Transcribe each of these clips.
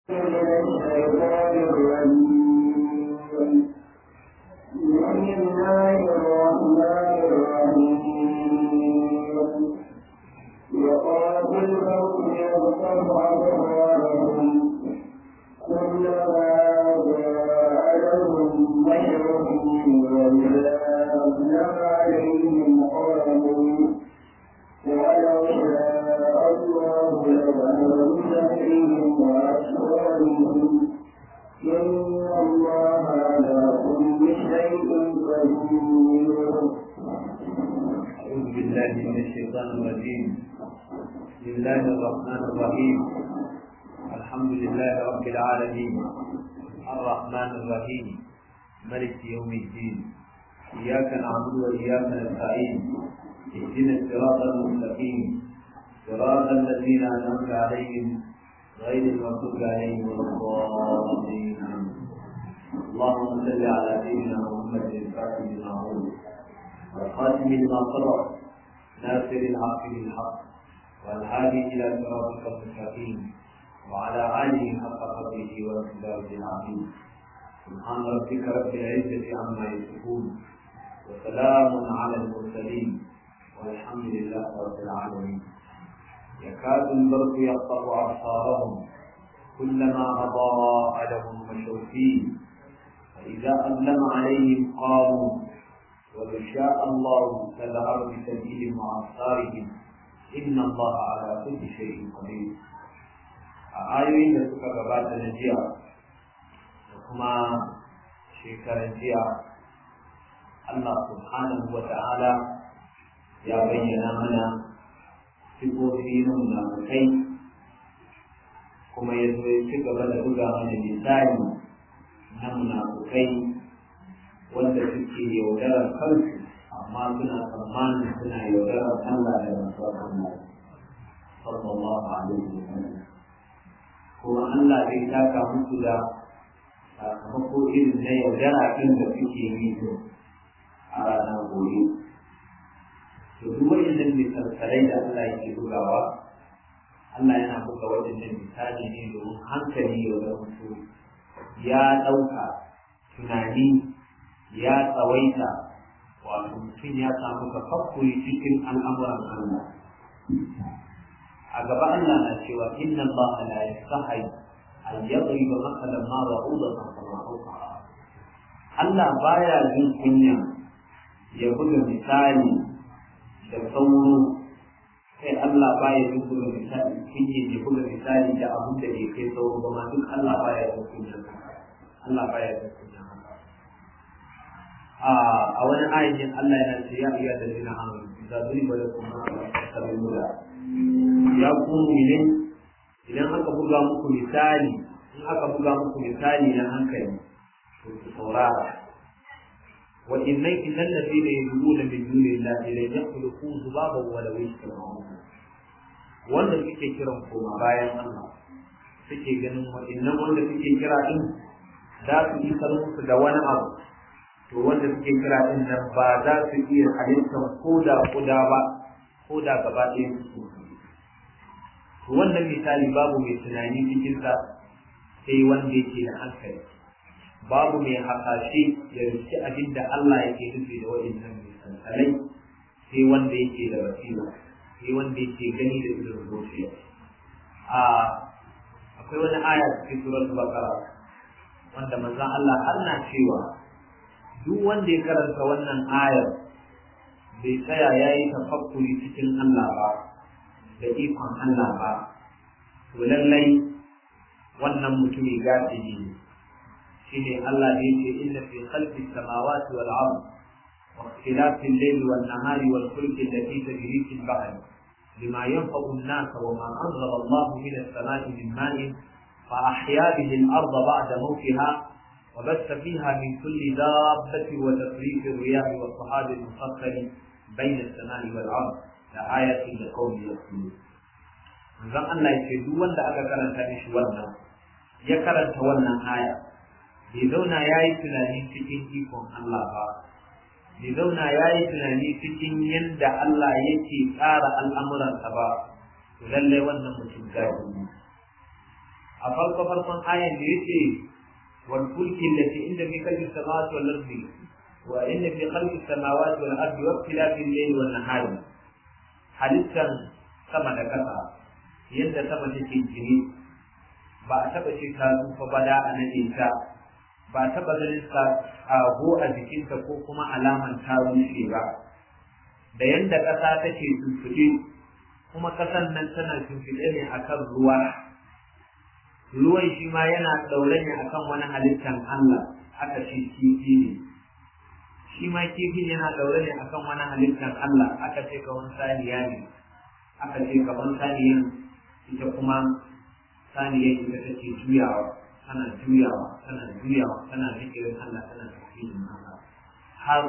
الشيطان الرجيم بسم الله الرحمن الرحيم وقاتل الحكم يغتب أبصارهم كلما جاء لهم بشر وإذا أظلم عليهم قاموا ولو شاء الله لذهب بسحرهم وأسرارهم إن الله على كل شيء قدير أعوذ بالله من الشيطان الرجيم بسم الله الرحمن الرحيم الحمد لله رب العالمين الرحمن الرحيم ملك يوم الدين إياك نعبد وإياك نستعين اهدنا الصراط المستقيم صراط الذين أنعمت عليهم غير المغضوب عليهم ولا الضالين آمين. اللهم صل على سيدنا محمد الفاتح لما أغلق والخاتم لما سبق ناصر الحق بالحق والهادي الى صراطك المستقيم وعلى اله حق قدره ومقداره العظيم سبحان ربك رب العزه عما يصفون وسلام على المرسلين والحمد لله رب العالمين يكاد البرق يقطع ابصارهم كلما اضاء لهم مشوا فيه فاذا اظلم عليهم قاموا ولو شاء الله لذهب بسبيلهم وأبصارهم إن الله على كل شيء قدير ayoyin da suka gabata na jiya da kuma shekaran jiya Allah subhanahu wa ta'ala ya bayyana mana sifofi na munafukai kuma ya zo ya ci gaba da buga mana misali na munafukai wanda suke yaudarar kansu amma suna tsammanin suna yaudarar Allah da masu Allah sallallahu alaihi wa sallam kuma Allah zai taka musu da sakamako irin na yaudara ɗin da suke yi a ranar gobe to duk waɗannan misalsalai da Allah yake bugawa Allah yana buga waɗannan misali ne domin hankali ya mutu ya ɗauka tunani ya tsawaita wato mutum ya samu tafakkuri cikin al'amuran Allah. A gaba Allah na cewa inna Allah la yastahi an yadriba masalan ma ba'udatan kama fawqaha. Allah baya jin kunya ya buga misali da sauro sai Allah baya jin buga misali kinye ya buga misali da abin da ke kai sauro ba ma duk Allah baya jin kunya Allah baya jin kunya a wani ayatin Allah yana ce ya iya da zina amanu idza duriba lakum sabila ya ku mu'minin idan aka buga muku misali in aka buga muku misali na hankali to ku saurara wa innai innal ladina yaduluna min dunillahi la yakhluqu dhubaban wa law yashtarun wanda suke kiran koma bayan Allah suke ganin wa'annan wanda suke kira din za su isar musu da wani abu to wanda suke kira din nan ba za su iya halittar ko da kuda ba ko da gaba ɗaya su to wannan misali babu mai tunani cikin sa sai wanda yake da hankali babu mai hasashe ya rufe abin da Allah yake nufi da waɗannan misalai sai wanda yake da basira sai wanda yake gani da irin zuciya a akwai wani aya cikin suratul baqara wanda manzon Allah Allah cewa duk wanda ya karanta wannan ayar bai tsaya ya yi tafakkuri cikin Allah ba da ikon Allah ba to lallai wannan mutumi gafiji ne shine Allah da yake inna fi khalqi samawati wal ard wa ikhtilafi al-layli wan nahari wal fulki allati tajri fil bahri bima yanfa'u an-nas wa ma anzala Allah min as-sama'i min ma'in fa ahya bihi al-ardha ba'da mawtiha وبث فيها من كل دابة وتصريف الرياح والصحاب المسخر بين السماء والأرض لآية لقوم يؤمنون manzon Allah ya ce duk wanda aka karanta mishi wannan ya karanta wannan aya bai zauna ya yi tunani cikin ikon Allah ba bai zauna ya yi tunani cikin yadda Allah yake tsara al'amuransa ba to lallai wannan mutum gadi ne a farko farkon ayan da yace wal fulki allati inda fi khalqis samawati wal ardi wa inna fi khalqis samawati wal ardi wa ikhtilafil layli wan nahari halittan sama da kasa yadda sama take jini ba a taba ce ta tsufa ba da a nade ta ba a taba ganin ta ago a jikinta ko kuma alaman ta rushe ba da yadda ƙasa take shimfiɗe kuma ƙasan nan tana shimfiɗe ne akan ruwa ruwan shi ma yana ɗaure ne akan wani halittan Allah aka ce kifi ne shi ma kifin yana ɗaure ne akan wani halittan Allah aka ce kaman saniya ne aka ce kaman saniyan ita kuma saniyan ita take juyawa tana juyawa tana juyawa tana zikirin Allah tana tafsirin Allah har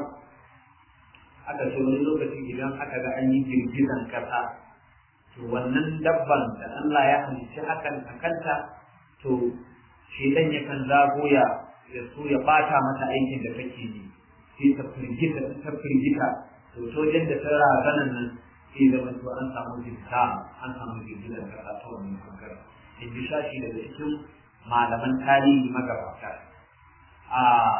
aka ce wani lokaci idan aka ga an yi girgizan kasa to wannan dabban da Allah ya halicci hakan a kanta to shedan yakan zagoya ya so ya bata mata aikin da take yi sai ta firgita ta firgita to sojan da ta razanan nan sai zama to an samu jinta an samu girgizan kasa ta wannan bangaren in ji shashi daga cikin malaman tarihi magabata a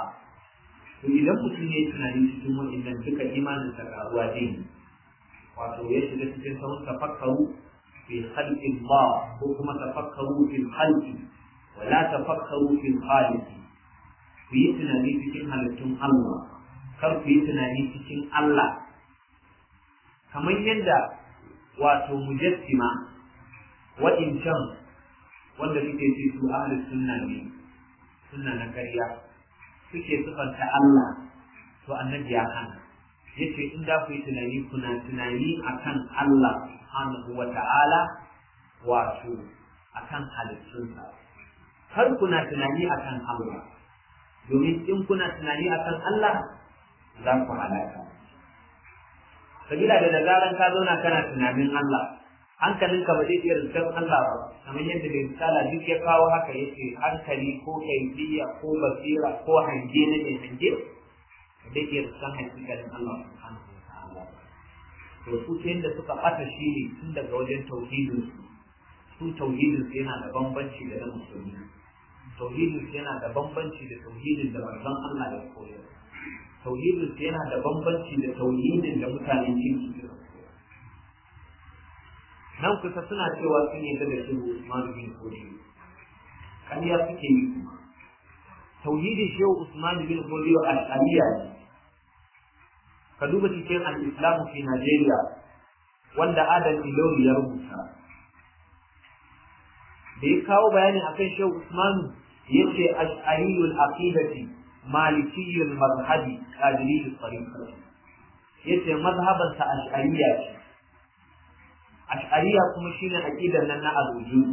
to idan mutum ya yi tunani cikin wa'annan duka imanin sa karuwa dai wato ya shiga cikin sahun tafakkaru fi khalqi Allah ko kuma tafakkaru fi khalqi wa la tafakkaru fi khaliq ku yi tunani cikin halittun Allah kar ku yi tunani cikin Allah kamar yadda wato mujassima wa'incan wanda suke ce su ahlus sunna ne sunna na ƙarya suke sufanta Allah to annabi ya hana yace in da ku yi tunani kuna tunani akan Allah subhanahu wa ta'ala wato akan halittunsa har kuna tunani akan Allah domin in kuna tunani akan Allah za ku halaka sabila da zaran ka zauna kana tunanin Allah hankalinka ba zai iya riskar Allah ba kamar yadda mai misala duk ya kawo haka yace hankali ko kaifiya ko basira ko hange na mai hange da ke riskar hakikalin Allah subhanahu wa ta'ala to su ta yadda suka bata shi ne tun daga wajen tauhidin su su tauhidin su yana da bambanci da na musulmi tauhidin su yana da bambanci da tauhidin da manzon Allah ya koyar tauhidin su yana da bambanci da tauhidin da mutanen kirki suka nan kusa suna cewa sun yi da shi Usman bin Fodi kariya suke yi kuma tauhidin shehu Usman bin Fodi al-Aliyya ne ka duba cikin al-Islam fi Najeriya wanda Adam Ilori ya rubuta da ya kawo bayani akan shehu Usman yace ash'ariyul aqidati malikiyul mazhabi qadiriyul tariqa yace mazhaban sa ash'ariyya ce ash'ariya kuma shine aqidar nan na al-wujud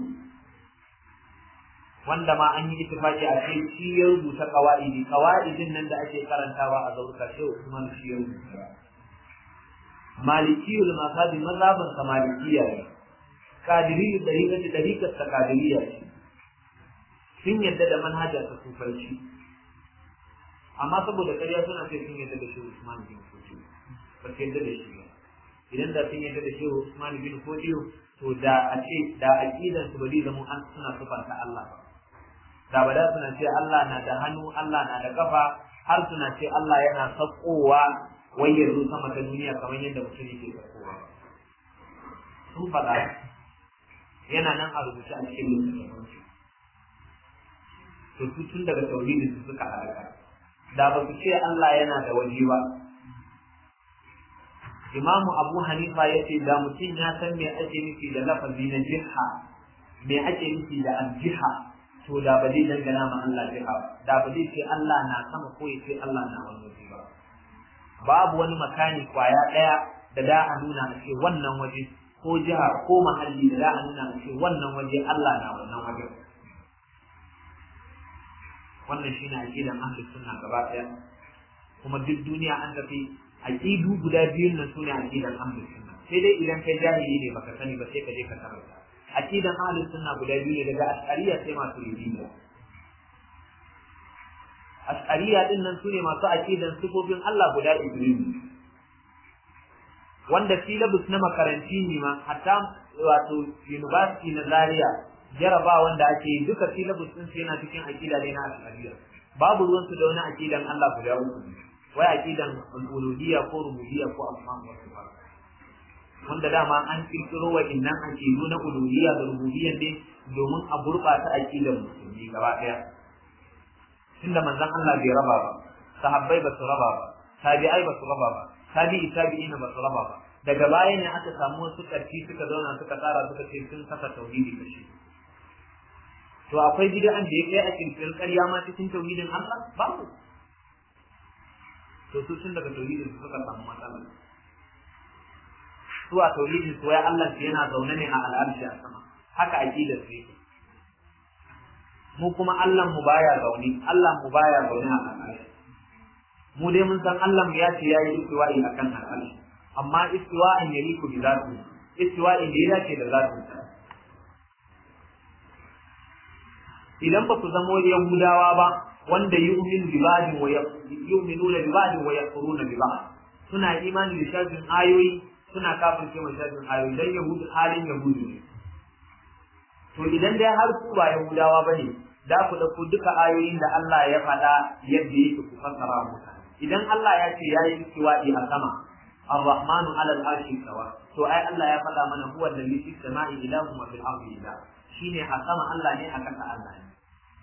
wanda ma an yi ittifaqi a kai shi ya rubuta qawaidi qawaidin nan da ake karantawa a zauruka shi Usman shi ya rubuta malikiyul mazhabi mazhaban sa malikiyya ne qadiriyyu dariqati dariqat ta qadiriyya ce sun yadda da manhajar ta sufanci amma saboda ƙarya suna ce sun yadda da shi Usman bin Fodi ba su yadda da shi ba idan da sun yadda da shehu Usman bin Fodiyo to da a ce da aqidan su bari zama an suna sufanta Allah ba da ba da suna ce Allah na da hannu Allah na da kafa har suna ce Allah yana sakkowa wai yanzu sama ta duniya kamar yadda mutum yake sakkowa sun faɗa yana nan a rubuce a cikin littattafan su to su tun daga tauhidin su suka halaka da ba su ce Allah yana da waje ba imamu abu hanifa ya ce da mutum ya san me ake nufi da lafazi na jiha me ake nufi da aljiha to da ba zai dangana ma Allah jiha da ba zai ce Allah na sama ko ya ce Allah na wani waje ba babu wani makani kwaya ɗaya da da a nuna a ce wannan waje ko jiha ko mahalli da da a nuna a ce wannan waje Allah na wannan waje wannan shine aqidan ahlus sunna gaba ɗaya kuma duk duniya an tafi aqidu guda biyun nan sune aqidan ahlus sunna sai dai idan kai jahili ne baka sani ba sai ka je ka karanta aqidan ahlus sunna guda biyu ne daga ashariya sai masu ridiyya ashariya din nan sune masu aqidan sifofin Allah guda biyu wanda syllabus na makaranti ne ma hatta wato university na Zaria jaraba wanda ake yi duka syllabus din su yana cikin aqida ne na ashariya babu ruwan su da wani aqidan Allah guda uku wai aqidan uluhiyya ko rububiyya ko asma wa sifat wanda dama an kirkiro wa innan aqidu na uluhiyya da rububiyya ne domin a gurɓata aqidan musulmi gaba ɗaya tunda manzon Allah bai raba ba sahabbai ba su raba ba tabi'ai ba su raba ba tabi'i tabi'ina ba su raba ba daga baya ne aka samu wasu ƙarfi suka zauna suka tsara suka ce sun saka tauhidi kashi to akwai bid'an da ya kai a kirkirin ƙarya ma cikin tauhidin Allah babu to su tun daga tauhidin su suka samu matsala su a tauhidin su wai Allah su yana zaune ne a al'arshi a sama haka aqidar su yake mu kuma Allah mu baya zaune Allah mu baya zaune a al'arshi mu dai mun san Allah mu ya ce yayi istiwa'i akan al'arshi amma istiwa'in yaliku bi zati istiwa'in da ya dace da zatin sa idan ba ku zamo yahudawa ba wanda yu'min bi ba'din wa yu'minuna bi ba'din wa yakfuruna bi ba'd suna imani da shafin ayoyi suna kafirce ma shafin ayoyi dan yahudu halin yahudu ne to idan dai har ku ba yahudawa bane da ku dauko duka ayoyin da Allah ya faɗa yadda yake ku fassara mutane idan Allah ya ce yayi istiwa'i a sama الرحمن على العرش استوى to ai Allah ya faɗa mana huwa alladhi fis sama'i ilahun wa fil ardi ilah shine a sama Allah ne a kasa Allah ne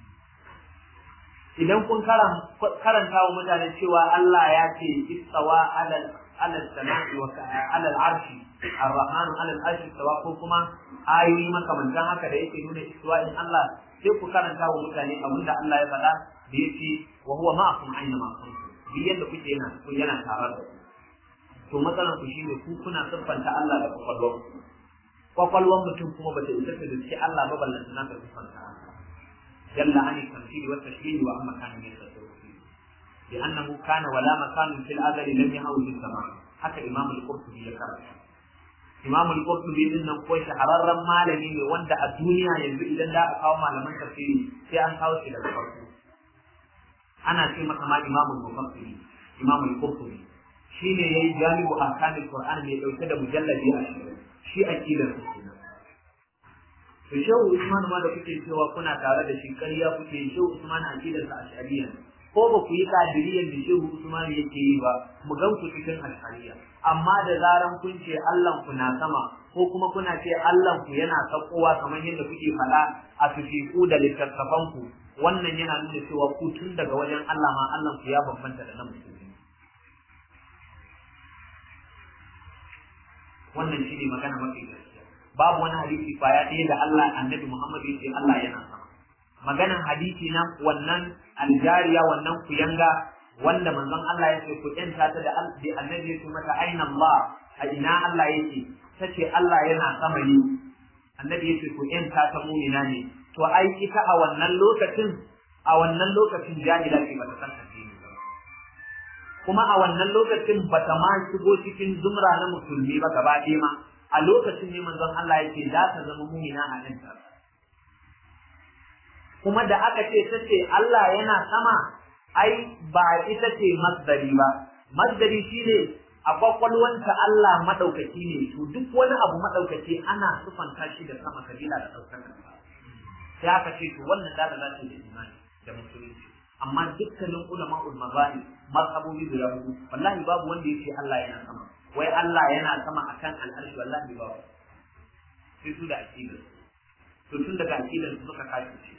idan kun karanta wa mutane cewa Allah ya ce istawa alal alal sama'i wa alal arshi ar-rahmanu alal arshi istawa ko kuma ayoyi makamantan haka da yake nuna istiwa'in Allah sai ku karanta wa mutane abinda Allah ya faɗa da yake wa huwa ma'akum aina ma kuntum bi yadda kuke yana yana tare da to matsalan ku shine ku kuna siffanta Allah da kwakwalwar kwakwalwar mutum kuma bata isa ta dace Allah ba ballan tana ta siffanta Allah jalla ani tamthili wa tashbih wa amma kana min tasawwuf لأنه كان ولا مكان في الأزل لم يهوي في السماء حتى إمام القرطبي ذكر إمام القرطبي إنه كوي شهرر malami ne wanda a duniya yanzu idan da aka kawo malaman tafsiri sai an kawo shi daga farko ana ce masa ma imamul mufassiri imamul qurtubi shine yayi jami'u ahkamul qur'an mai dauke da mujalladi a shi aqidar su kenan to shehu usman ma da kuke cewa kuna tare da shi ƙarya kuke shehu usman aqidar sa ashariya ko ba ku yi kadiriyan da shehu usman yake yi ba mu gan ku cikin ashariya amma da zaran kun ce Allah ku na sama ko kuma kuna ce Allah ku yana sakowa kamar yadda kuke faɗa a fifiku da littattafan ku wannan yana nuna cewa ku tun daga wajen Allah ma Allah ku ya bambanta da nan musulmi wannan shine magana mafi gaskiya babu wani hadisi kwaya ɗaya da Allah annabi Muhammad ya ce Allah yana sama maganan hadisi na wannan aljariya wannan kuyanga wanda manzon Allah ya ce ku yanta ta da annabi ya ce mata aina Allah a ina Allah yake tace Allah yana sama ne annabi ya ce ku yanta ta mu'mina ne to ai ita a wannan lokacin a wannan lokacin jahila ce bata san addini ba kuma a wannan lokacin bata ma shigo cikin zumra na musulmi ba gaba ɗaya ma a lokacin ne manzon Allah ya ce za ta zama mu'mina a nan ta kuma da aka ce ta ce Allah yana sama ai ba ita ce masdari ba masdari shine a kwakwalwanta Allah madaukaki ne to duk wani abu madaukaki ana sufanta shi da sama kabila da daukakar sai aka ce to wannan da za ta da imani da musulunci amma dukkanin ulama'ul mazahib mazhabobi guda hudu wallahi babu wanda yake Allah yana sama wai Allah yana sama akan al'arshi wallahi babu sai su da aqidar to tun daga aqidar su suka kace shi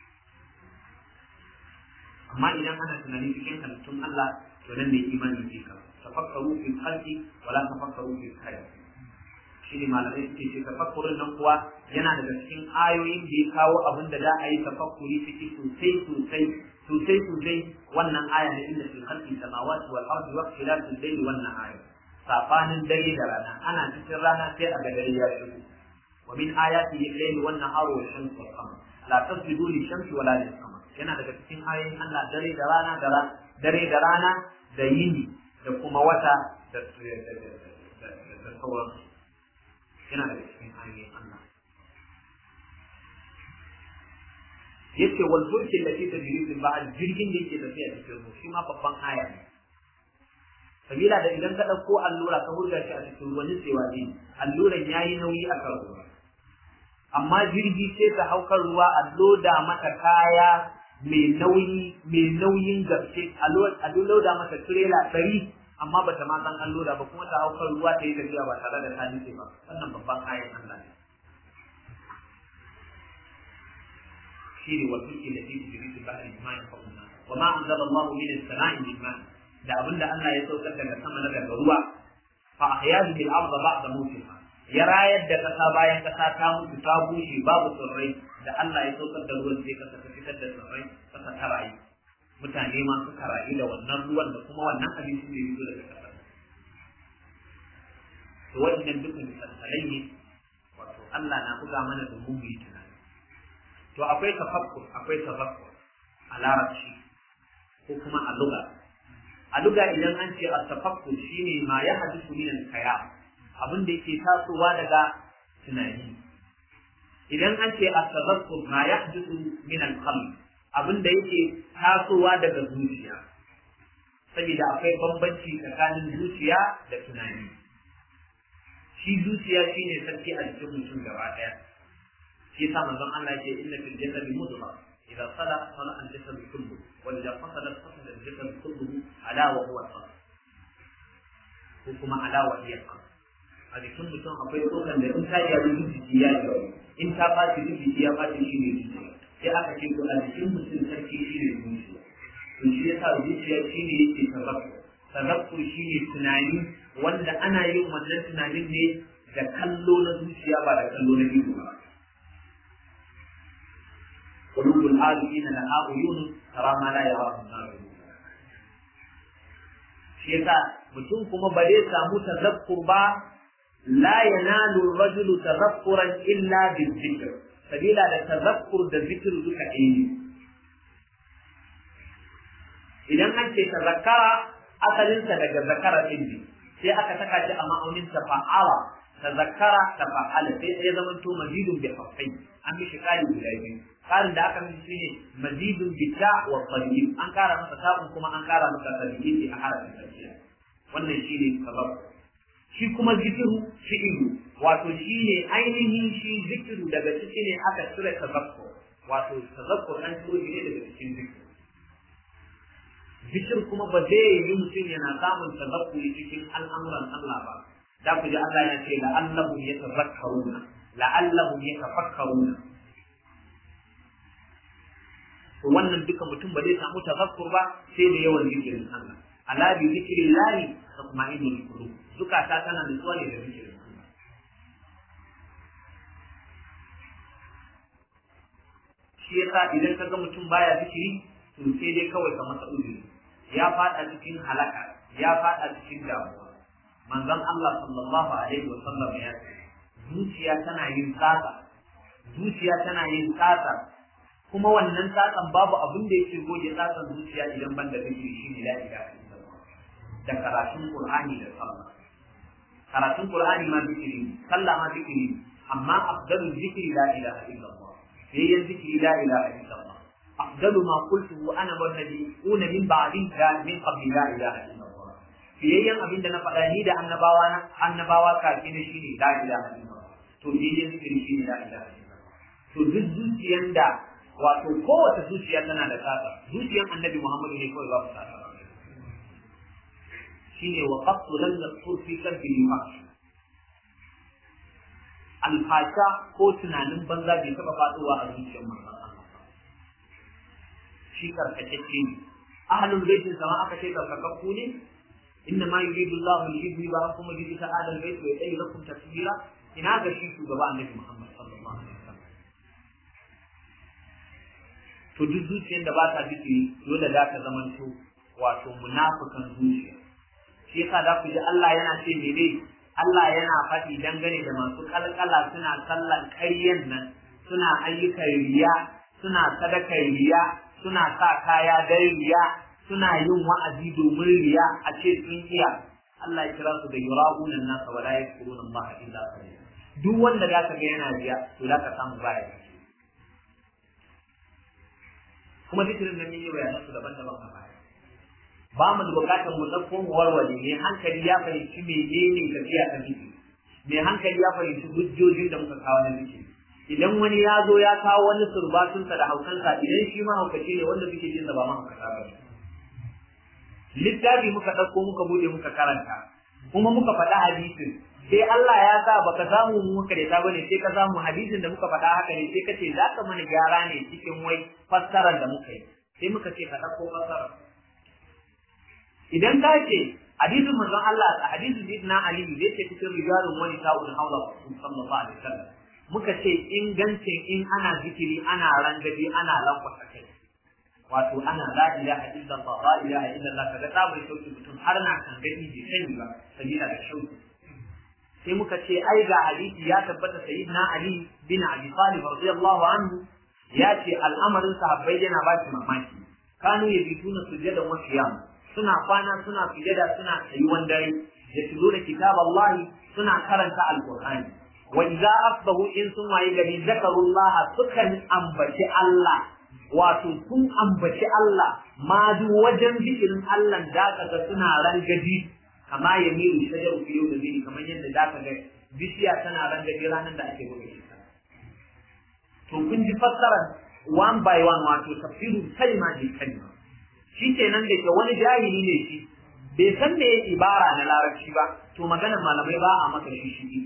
amma idan ana tunani cikin halittun Allah to nan ne imani ke ka tafakkaru fi khalqi wala tafakkaru fi khalqi shi ne malamai suke ce tafakkurin nan kuwa yana daga cikin ayoyin da ya kawo abin da za a yi tafakkuri ciki sosai sosai sosai sosai wannan aya ne inda fi khalqi samawati wal ardi wa ikhtilafil layli wan nahari safanin dare da rana ana cikin rana sai a ga dare ya shigo wa min ayatihi al-layli wan nahari wash shamsu wal qamar la tasjudu lish-shamsi wala lil-qamar yana daga cikin ayoyin Allah dare da rana da dare da rana da yini da kuma wata da da sauran yana daga cikin ayoyin Allah yace wal fulki allati tajri fil bahr jirgin da yake tafiya cikin ruwa shi ma babban aya ne sabila da idan ka dauko allura ka hurga shi a cikin ruwa nitsewa ne alluran yayi nauyi a kan ruwa amma jirgi sai ta haukar ruwa a loda mata kaya mai nauyi mai nauyin gaske a loda mata tirela ɗari amma bata ma san an loda ba kuma ta haukar ruwa ta yi tafiya ba tare da ta nufe ba wannan babban kayan Allah ne shi ne wa tulki da fi jiri su ba'ari ma ya fa'un na wa ma anzala Allah min as-sama'i min ma da abinda Allah ya saukar daga sama na daga ruwa fa ahyadu bil arda ba'da mawtiha ya rayar da kasa bayan kasa ta mutu ta bushe babu tsirrai da Allah ya saukar da ruwan sai kasa ta fitar da tsirrai kasa ta rayu mutane ma suka rayu da wannan ruwan da kuma wannan abincin da ya fito daga kasa to waɗannan dukkan misalai ne wato Allah na buga mana da mu yi tunani to akwai tafakkur akwai tafakkur a larabci ko kuma a lugha a lugha idan an ce at-tafakkur shine ma ya hadisu min al-khayal abin da yake tasowa daga tunani idan an ce at-tadhakkur ma yahdathu min al-qalb abin da yake tasowa daga zuciya saboda akwai bambanci tsakanin zuciya da tunani shi zuciya shine sarki a cikin mutum gaba daya shi yasa manzon Allah ya ce inna fil jasadi mudghah idza sala sala al jasad kullu wa idza fasada fasada al jasad kullu ala wa huwa qalb ko kuma ala wa hiya qalb a jikin mutum akwai tsokan da in ta yi abin jiki ya yi in ta ɓaci jiki ya ɓaci shi ne jiki sai aka ce to a jikin mutum sarki shi ne zuciya to shi yasa zuciya shi ne yake tazakkur tazakkur shi ne tunani wanda ana yin wannan tunanin ne da kallo na zuciya ba da kallo na ido ba qulubul alina laha uyun tara ma la yarahu an shi yasa mutum kuma ba zai samu tazakkur ba la yanalu rajulu tazakkuran illa bizikr sabila da tazakkur da zikir duka ɗaya ne idan an ce tazakkara asalinsa daga zakara ɗin ne sai aka saka shi a ma'aunin tafa'ala tazakkara tafa'ala sai ya zama to mazidun bi hafai an mishi kari guda biyu karin da aka mishi shine mazidun bi ta wa qalil an kara masa ta'un kuma an kara masa qalil a harafin tsakiya wannan shine sabab shi kuma zikiru fi'ilu wato shine ainihin shi zikiru daga ciki ne aka cire tazakkur wato tazakkur an ciro shi ne daga cikin zikiru zikir kuma ba zai yi mutum yana samun tazakkuri cikin al'amuran Allah ba da ku ji Allah ya ce la'allahum yatazakkaruna la'allahum yatafakkaruna to wannan duka mutum ba zai samu tazakkur ba sai da yawan zikirin Allah ala bi zikrillahi tatma'innul qulub zukata tana nutsuwa ne da zikirin Allah shi yasa idan ka ga mutum baya zikiri to sai dai kawai ka masa uzuri ya fada cikin halaka ya fada cikin damuwa manzon Allah sallallahu alaihi wa sallam ya ce zuciya tana yin tsatsa zuciya tana yin tsatsa kuma wannan tsatsan babu abin da yake goge tsatsan zuciya idan ban da zikiri shi ne la ilaha illallah da karatun qur'ani da sallah karatun qur'ani ma zikiri sallah ma zikiri amma afdalul zikri la ilaha illallah yayin zikiri la ilaha illallah أفضل ما قلته أنا والنبيون من بعدي من قبل لا إله إلا الله fiyayyen abin da na faɗa ni da annabawa na annabawa kafin shi ne la ilaha illallah to fiyayyen zikiri shi ne la ilaha illallah to duk zuciyan da wato kowace zuciya tana da tsatsa zuciyan annabi muhammadu ne kawai babu tsatsa shine wa qattu lam yaqtur fi qalbi al alfasha ko tunanin banza bai taɓa faɗowa a zuciyar manzon shi karkatacce ne ahlul baitin sama aka ce karkakakku ne inna ma yuridu Allah li yudhiba ankum rijsa ahlul bait wa yuhyi lakum tasbira ina ga shi shugaba annabi Muhammad sallallahu alaihi wasallam to duk zuciyar da ba ta zikiri dole za ta zamanto wato munafikan zuciya shi yasa za ku ji Allah yana ce mene Allah yana faɗi dangane da masu kalkala suna sallan ƙaryan nan suna ayyukan riya suna sadakar riya suna sa kaya dan riya suna yin wa'azi domin riya a ce sun iya Allah ya kira su da yura'unan nasa wa la yadhkuruna Allah illa qalila duk wanda zaka ga yana riya to zaka samu baya kuma zikirin nan ne bayanan su daban-daban a baya ba mu da bukatar mu dauko mu warware mai hankali ya fahimci menene tafiya ta zikiri mai hankali ya fahimci hujjojin da muka kawo na zikiri idan wani ya zo ya kawo wani surbatunsa da haukansa idan shi ma haukace ne wanda muke jinsa ba ma haukata ba littafi muka ɗauko muka bude muka karanta kuma muka faɗa hadisin sai Allah ya sa baka samu mu muka da bane sai ka samu hadisin da muka faɗa haka ne sai ka ce za ka mana gyara ne cikin wai fassarar da muka yi sai muka ce ka ɗauko fassarar idan ka ce hadisin manzon Allah a hadisin Sayyidina Ali da yake cikin rijalun wani sa'ul hawla sallallahu alaihi wasallam muka ce ingancin in ana zikiri ana rangabi ana lankwasa kai wato ana la ilaha illallah la ilaha illallah kaga ta bai sauki mutum har na kan gani bai sani ba sabila da shauki sai muka ce ai ga hadisi ya tabbata sayyidina ali bin abi talib radiyallahu anhu ya ce al'amarin sahabbai yana ba shi mamaki kanu yabituna sujadan wa qiyam suna kwana suna sujada suna tsayuwan dare da tuzo da kitab Allah suna karanta alqur'ani wa idza asbahu in sun waye gari zakarullah sukan ambaci Allah wato sun ambaci Allah ma duk wajen zikirin Allah da kaga suna rangaji kama ya miru shajar fiye da zini kamar yadda da ka ga bishiya tana rangaji ranar da ake buga shi to kun ji fassarar one by one wato tafsirin kalma bi kalma shi kenan da ke wani jahili ne shi bai san me ibara na larabci ba to maganar malamai ba a maka shi shi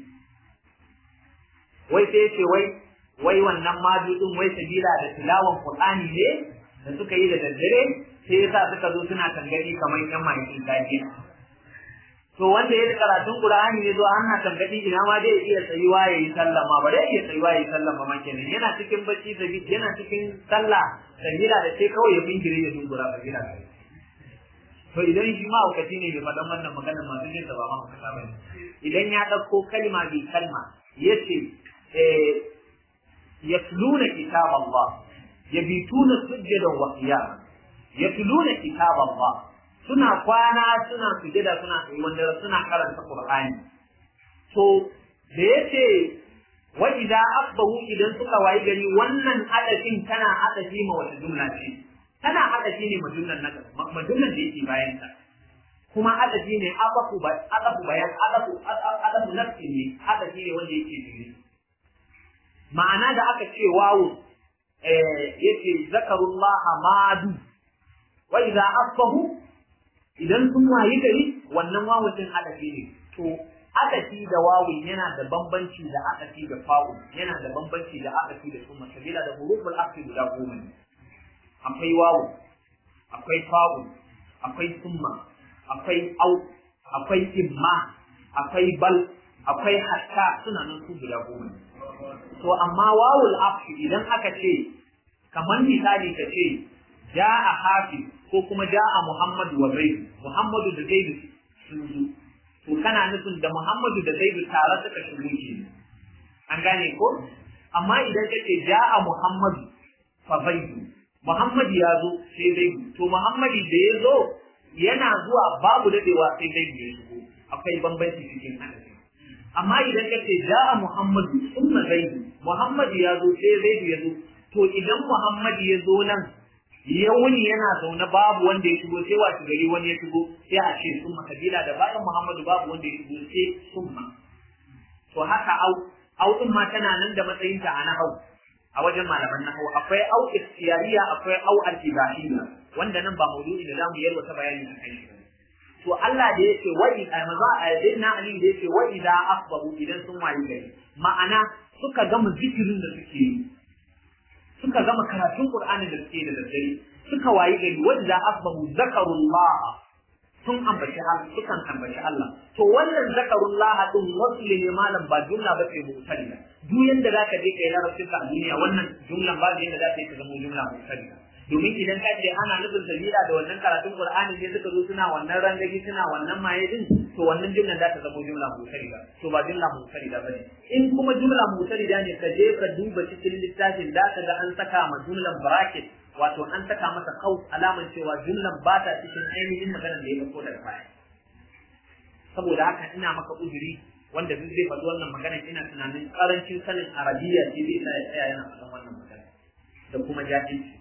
wai sai ce wai wai wannan majudin wai sabila da tilawan Qur'ani ne da suka yi da daddare sai yasa suka zo suna tangadi kamar yan mahaifin gajiya to wanda ya karatun Qur'ani ne zo ana tangadi ina ma dai iya tsayuwa yayi sallah ma ba dai iya tsayuwa yayi sallah ba ma kenan yana cikin bacci da yana cikin sallah sabila da sai kawai ya bingire ya dungura sabila da to idan shi ma aukaci ne bai faɗan wannan maganar masu jin da ba ma hukata ba idan ya ɗauko kalma bi kalma yace يتلون كتاب الله يبيتون سجدا وقياما يتلون كتاب الله suna kwana suna sujada suna wanda suna karanta Qur'ani to da yace wa idza asbahu idan suka wayi gari wannan adafin tana adafi ma wata jumla ce tana adafi ne ma jumlan nan ma jumlan da yake bayan ta kuma adafi ne adafu adafu bayan adafu adafu nafsi ne adafi ne wanda yake jiri ma'ana da aka ce wawu yace zakarullah madu wa idza asbahu idan sun wayi gari wannan wawun din adafi ne to adafi da wawun yana da bambanci da adafi da fa'u yana da bambanci da adafi da summa sabila da huruful afi guda goma ne akwai wawu akwai fa'u akwai summa akwai au akwai imma akwai bal akwai hatta suna nan su guda goma ne to amma wawul afi idan aka ce kamar misali ka ce ja'a hafi ko kuma ja'a muhammadu wa zaidu muhammadu da zaidu sun zo to kana nufin da muhammadu da zaidu tare suka shigo ke an gane ko amma idan ka ce ja'a muhammadu fa zaidu muhammadu ya zo sai zaidu to muhammadu da ya zo yana zuwa babu dadewa sai zaidu ya shigo akwai bambanci cikin hadisi amma idan ka ce ja'a Muhammadu summa Zaidu Muhammadu ya zo sai Zaidu ya zo to idan Muhammadu ya zo nan ya wuni yana zaune babu wanda ya shigo sai wasu gari wani ya shigo sai a ce summa kabila da bayan Muhammadu babu wanda ya shigo sai summa to haka au au din ma tana nan da matsayin ta a nahau a wajen malaman nahau akwai au ikhtiyariya akwai au al-ibahiyya wanda nan ba maudu'i da zamu yarwa ta bayani a kai shi to Allah da yake wa'i a maza a yadda Ali da yake wa'i da asbahu idan sun wayi gari ma'ana suka gama zikirin da suke yi suka gama karatun Qur'ani da suke da daddare suka wayi gari wa'i da asbahu zakarullah sun ambaci Allah sukan ambaci Allah to wannan zakarullah din wasli ne malam ba jumla ba ce mutalila duk yanda zaka je kai larabcin ka a duniya wannan jumlan ba yanda za ta yi ka zama jumla mutalila domin idan ka ce ana nufin sabila da wannan karatun Qur'ani ne suka zo suna wannan rangaji suna wannan maye din to wannan jumlan za ta zama jumla mutarida to ba jumla mutarida bane in kuma jumla mutarida ne ka je ka duba cikin littafin da ka ga an saka ma jumlan bracket wato an saka masa kaus alaman cewa jumlan ba ta cikin ainihin maganar da ya dauko daga baya saboda haka ina maka uzuri wanda duk zai faɗi wannan magana ina tunanin karancin sanin arabiya ce zai sa ya tsaya yana faɗan wannan magana da kuma jahilci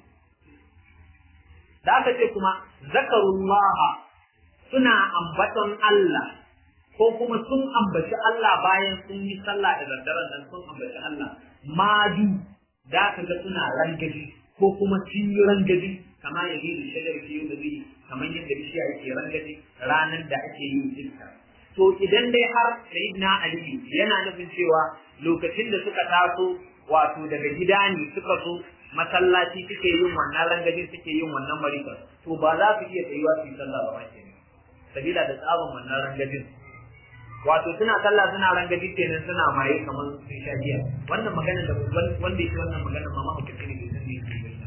da aka ce kuma zakarullaha suna ambaton Allah ko kuma sun ambaci Allah bayan sun yi sallah da daddaren nan sun ambaci Allah madu da ka ga suna rangaji ko kuma sun yi rangaji kamar ya yi shagar fiye da zai kamar yadda bishiya yake rangaji ranar da ake yin iska to idan dai har sayyidina ali yana nufin cewa lokacin da suka taso wato daga gida ne suka so masallaci suke yin wannan rangajin suke yin wannan marika to ba za su iya tsayuwa su yi sallah ba ke sabila da tsabon wannan rangajin wato suna sallah suna rangaji kenan suna maye kamar sun sha giya wannan magana da wanda yake wannan magana ma ma mutum ne bai san me yake ba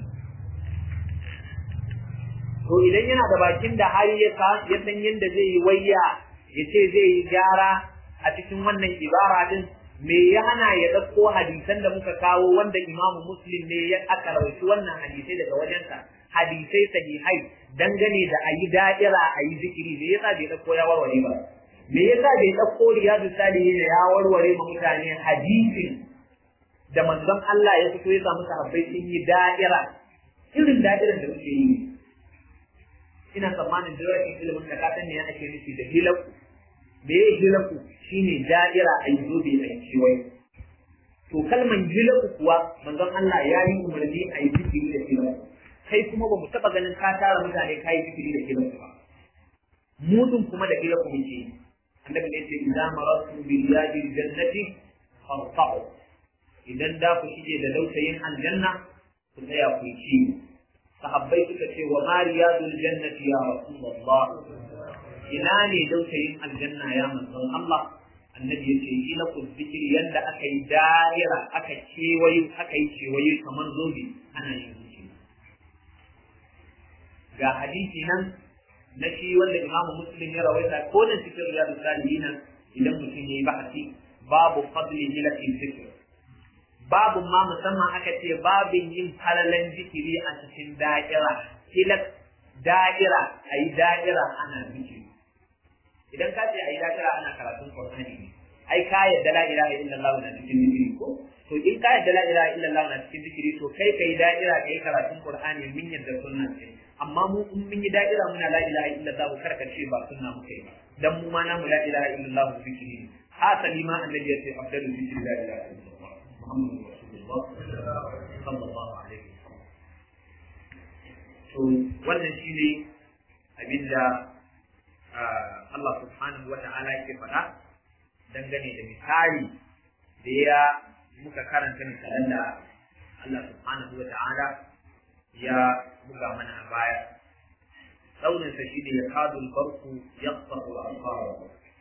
to idan yana da bakin da har ya san yadda zai yi wayya ya ce zai yi gyara a cikin wannan ibara din me ya hana ya ɗauko hadisan da muka kawo wanda imamu muslim ne ya aka rawaci wannan hadisai daga wajensa hadisai sahihai dangane da a yi da'ira a yi zikiri me yasa bai ɗauko ya warware ba me yasa bai ɗauko riyadu salihin ya warware ma mutane hadisin da manzon Allah ya fito ya samu sahabbai sun yi da'ira irin da'irar da muke yi ina tsammanin da yawan ilimin da ka san ne ake nufi da hilaku me ya hilaku shine da'ira a yi zobe a kewaye to kalman hilaku kuwa manzon Allah ya yi umarni a yi zikiri da hilaku kai kuma ba mu taɓa ganin ka tara mutane ka yi zikiri da hilaku ba mudun kuma da hilaku muke yi annabi ne ce idan marasu bil yadi jannati farfa'u idan da ku shige da dausayin aljanna ku tsaya ku ci sahabbai suka ce wa mariyadul jannati ya rasulullah ina ne dausayin aljanna ya manzon Allah annabi ya ce ina ku zikiri yanda aka yi da'ira aka kewaye aka yi kewaye kamar zobe ana yin zikiri ga hadisi nan na shi wanda imamu muslim ya rawaita ko da cikin riyadu salihin idan mutum ya yi bahasi babu fadli milatin zikr babu ma musamman aka ce babin yin falalan zikiri a cikin da'ira hilak da'ira a yi da'ira ana zikiri idan ka ce a yi da'ira ana karatun qur'ani ne ai ka yadda la ilaha illallah na cikin zikiri ko to in ka yadda la ilaha illallah na cikin zikiri to kai kai da'ira kai karatun qur'ani min yadda sunna ce amma mu in mun yi da'ira muna la ilaha illallah kar ka ce ba sunna muke ba dan mu ma na mu la ilaha illallah zikiri ne hasali ma annabi ya ce afdalu zikri la ilaha illallah muhammadu rasulullah sallallahu alaihi wasallam to wannan shine abinda Allah subhanahu wa ta'ala yake faɗa dangane da misali da ya muka karanta misalan da Allah subhanahu wa ta'ala ya buga mana a baya tsauninsa shi ne ya kadu barku ya tsaku a fara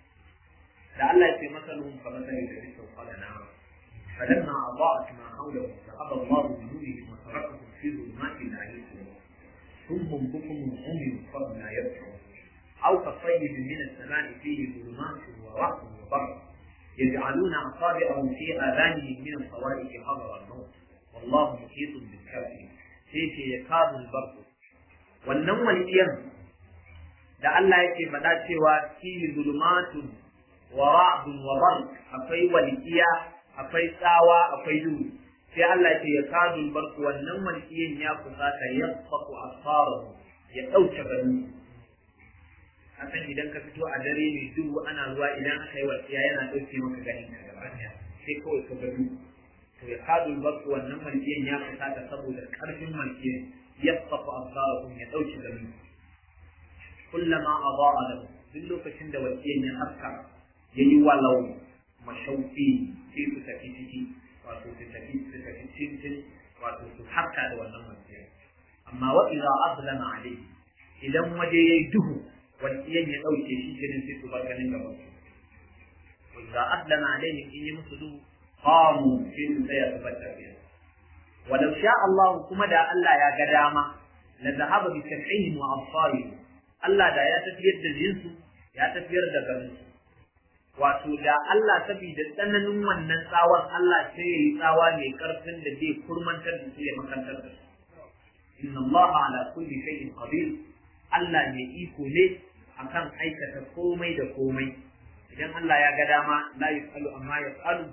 da Allah ya ce masalun ka masali da bisa kwada na فلما أضاءت ما حوله ذهب الله بنورهم وتركهم في ظلمات لا يبصرون ثم بكم عمي فهم لا يبصرون أو كصيب من السماء فيه ظلمات ورعد وبرق يجعلون أصابعهم في آذانهم من الصواريخ حذر الموت والله محيط بالكافرين sai ce ya kazu barku wannan walƙiyar da Allah yake faɗa cewa fihi zulumatun wa ra'dun wa barq akwai walƙiya akwai tsawa akwai duhu sai Allah ce ya kazu barku wannan walƙiyan ya kusata ya faku asarahu ya ɗauke gani kasan idan ka fito a dare mai duhu ana ruwa idan aka yi walƙiya yana ɗauke maka ganin ka gaba ɗaya sai kawai ka ga duhu to ya kadu basu wannan malkiyan ya fusata saboda karfin malkiyan yasfafu absarahum ya dauki gani kullama adaa lahu duk lokacin da walkiyan ya haska yayi walau mashauki sai su tafi ciki wato su tafi su tafi cikin wato su haska da wannan malkiyan amma wa idza azlama alayhi idan waje yayi duhu walkiyan ya dauke shi kenan sai su bar ganin gaban su wa idza azlama alayhi in yi musu duhu قاموا في سيا تفتر بها ولو شاء الله كما دا الله يا قدامة لذهب بسمعهم وأبصارهم الله دا يا تفير دا جنسو يا تفير دا قرنسو wato da Allah saboda tsananin wannan tsawon Allah sai ya yi tsawa mai karfin da zai kurmantar da su ya makantar da su inna Allah ala kulli shay'in qadir Allah mai iko ne akan aikata komai da komai idan Allah ya ga dama la yasalu amma yasalu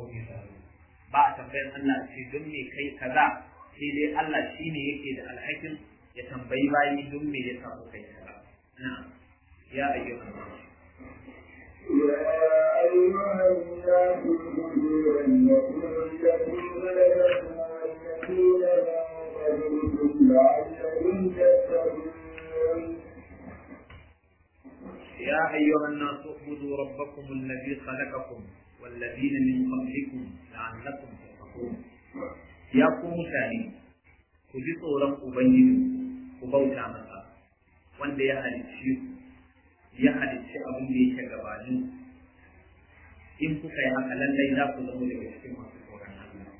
ba a tambayar Allah ce don me kai kaza sai dai Allah shi ne yake da alhakin ya tambayi bayi don me ya samu kai kaza na ya ayyuka يا أيها الناس اعبدوا ربكم الذي خلقكم والذين من قبلكم لعلكم تتقون يا أيها الناس اعبدوا ربكم الذي خلقكم والذين من قبلكم لعلكم تتقون يا قوم ثاني ku ji tsoron Ubangiji ku bauta masa wanda ya halicci ya halicci abin da yake gabanin in kuka yi haka lallai za ku zama daga cikin masu tsoron Allah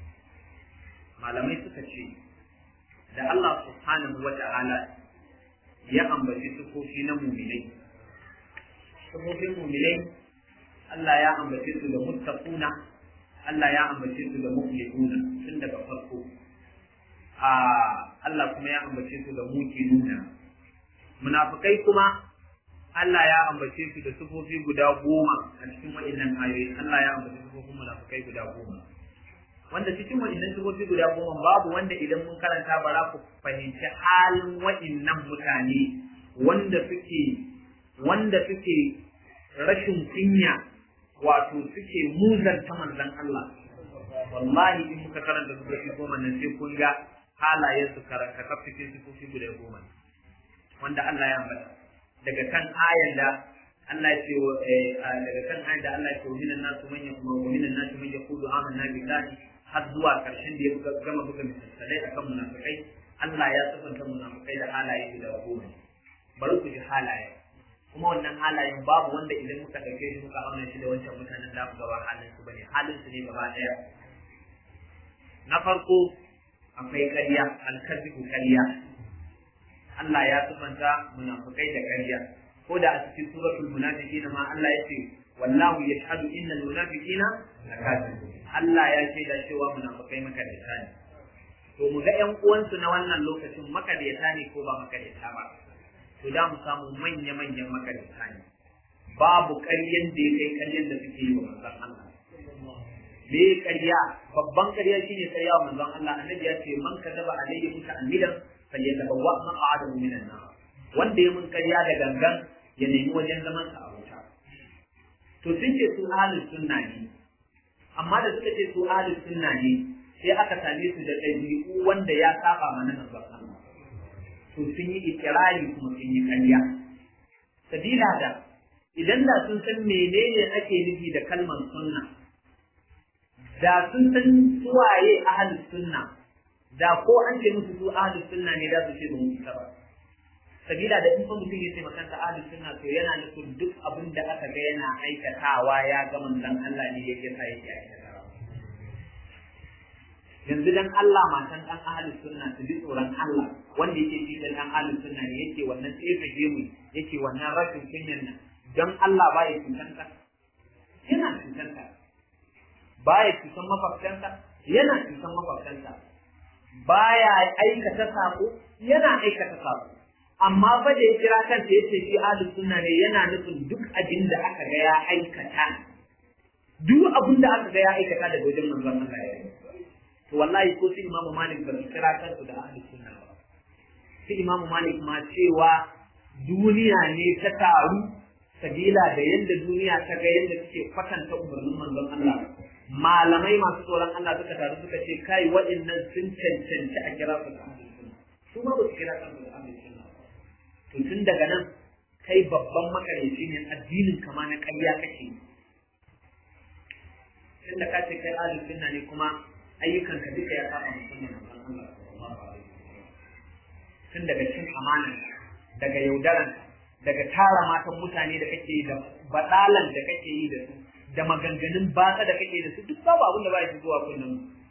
malamai suka ce da Allah subhanahu wa ta'ala ya ambaci sufofi na muminai sufofin muminai Allah ya ambace su da muttaquna Allah ya ambace su da mu'minuna tun daga farko a Allah kuma ya ambace su da muqinuna munafikai kuma Allah ya ambace su da sufofi guda goma a cikin waɗannan ayoyi Allah ya ambace sufofin munafikai guda goma wanda cikin waɗannan sufofi guda goma babu wanda idan mun karanta ba za ku fahimci halin waɗannan mutane wanda suke wanda suke rashin kunya wato suke muzanta manzon Allah wallahi in muka karanta sufofi goma nan sai kun ga halayen su karanta kaf cikin sufofi guda goma wanda Allah ya ambata daga kan ayan da Allah ya ce daga kan ayan da Allah ya ce minan nasu man yakuma wa minan nasu man yaqulu amanna billahi har zuwa karshen da ya gama buga misalai akan munafikai Allah ya sifanta munafikai da halaye guda goma bari ku ji halaye kuma wannan halayen babu wanda idan muka ɗauke shi muka auna shi da wancan mutanen da mu gaba halin su bane halin su ne gaba ɗaya na farko akwai ƙarya alkazibu ƙarya Allah ya sifanta munafikai da ƙarya ko da a cikin suratul munafiqina ma Allah ya ce wallahu yashhadu innal munafiqina lakazibun Allah ya ce da cewa munafikai makaryata ne to mu ga ƴan uwansu na wannan lokacin makaryata ne ko ba makaryata ba to da mu samu manya-manyan makarita ne babu ƙaryen da ya kai ƙaryen da suke yi wa manzon Allah me ƙarya babban ƙarya shine ƙarya wa manzon Allah annabi ya ce man kadaba alayhi muta'ammidan falyatabawwa maq'adahu minan nar wanda ya mun ƙarya da gangan ya nemi wajen zaman sa a wuta to sun ce su ahlus sunna ne amma da suka ce su ahlus sunna ne sai aka same su da ɗabi'u wanda ya saba mana manzon Allah to sun yi ikirari kuma sun yi ƙarya. Sabila da idan da sun san menene ake nufi da kalmar sunna, da sun san suwaye ahalus sunna, da ko an ce musu su ahalus sunna ne da su ce ba mu isa ba. Sabila da in fa mutum ya ce makanta ahalus sunna to yana nufin duk abin da aka ga yana aikatawa ya ga manzon Allah ne yake sa yake aikatawa. yanzu dan Allah matan dan ahlus sunna su bi tsoron Allah wanda yake shi dan ahlus sunna ne yake wannan tsefe gemu yake wannan rashin kunyan nan dan Allah ba ya cutanka yana cutanka ba ya cutan makwabtanka yana cutan makwabtanka baya aikata sako yana aikata sako amma fa da ya kira kansa yace shi ahlus sunna ne yana nufin duk abin da aka ga ya aikata duk abin da aka ga ya aikata daga wajen manzon Allah ya yi to wallahi ko sai imamu malik ba su kira kansu da ahli sunna ba sai imamu malik ma cewa duniya ne ta taru sabila da yadda duniya ta ga yadda suke kwatanta umarnin manzon Allah malamai masu tsoron Allah suka taru suka ce kai waɗannan sun cancanci a kira su da ahli sunna su ma ba su kira kansu da ahli sunna to tun daga nan kai babban makareci ne addinin kama na ƙarya kake tunda ka ce kai ahli sunna ne kuma ayyukanka duka ya saba musamman manzon Allah sallallahu alaihi wasallam tun daga cin amana daga yaudaran daga tara matan mutane da kake yi da badalan da kake yi da su da maganganun batsa da kake da su duk babu abin da ba shi zuwa kullum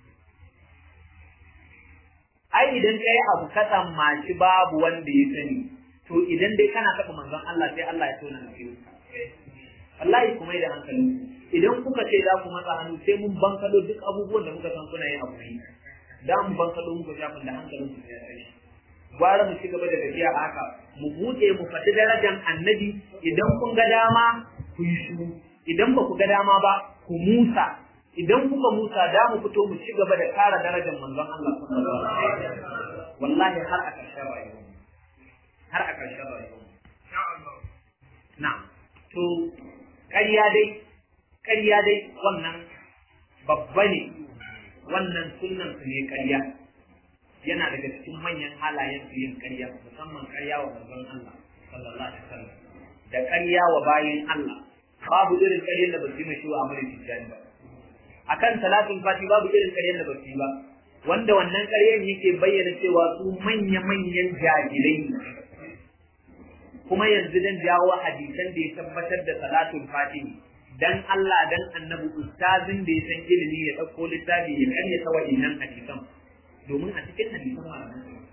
ai idan kai abu ka tsammaci babu wanda ya sani to idan dai kana taɓa manzon Allah sai Allah ya tona asirinka wallahi kuma da hankalin idan kuka ce za ku matsa hannu sai mun bankalo duk abubuwan da muka san kuna yin abu ne da mu bankalo muka shafin da hankalin ku ya tsaye gwara mu ci gaba da tafiya a haka mu buɗe mu faɗi darajar annabi idan kun ga dama ku yi shiru idan ba ku ga dama ba ku musa idan kuka musa da mu fito mu ci gaba da kara darajar manzon Allah sallallahu alaihi wasallam wallahi har a ƙarshen rayuwa har a ƙarshen rayuwa na'am to ƙarya dai ƙarya dai wannan babba ne wannan sunnan su ne ƙarya yana daga cikin manyan halayen su yin ƙarya musamman ƙarya wa manzon Allah sallallahu alaihi wasallam da ƙarya wa bayin Allah babu irin ƙaryar da ba su yi mashi wa amalin tijjani ba akan salatul fati babu irin ƙaryar da ba su yi ba wanda wannan ƙaryar yake bayyana cewa su manya-manyan jahilai ne kuma yanzu dan jawo hadisan da ya tabbatar da salatul fati dan Allah dan annabi ustazin da ya san ilimi ya ɗauko littafi ya karyata wa'innan hadisan domin a cikin hadisan malaman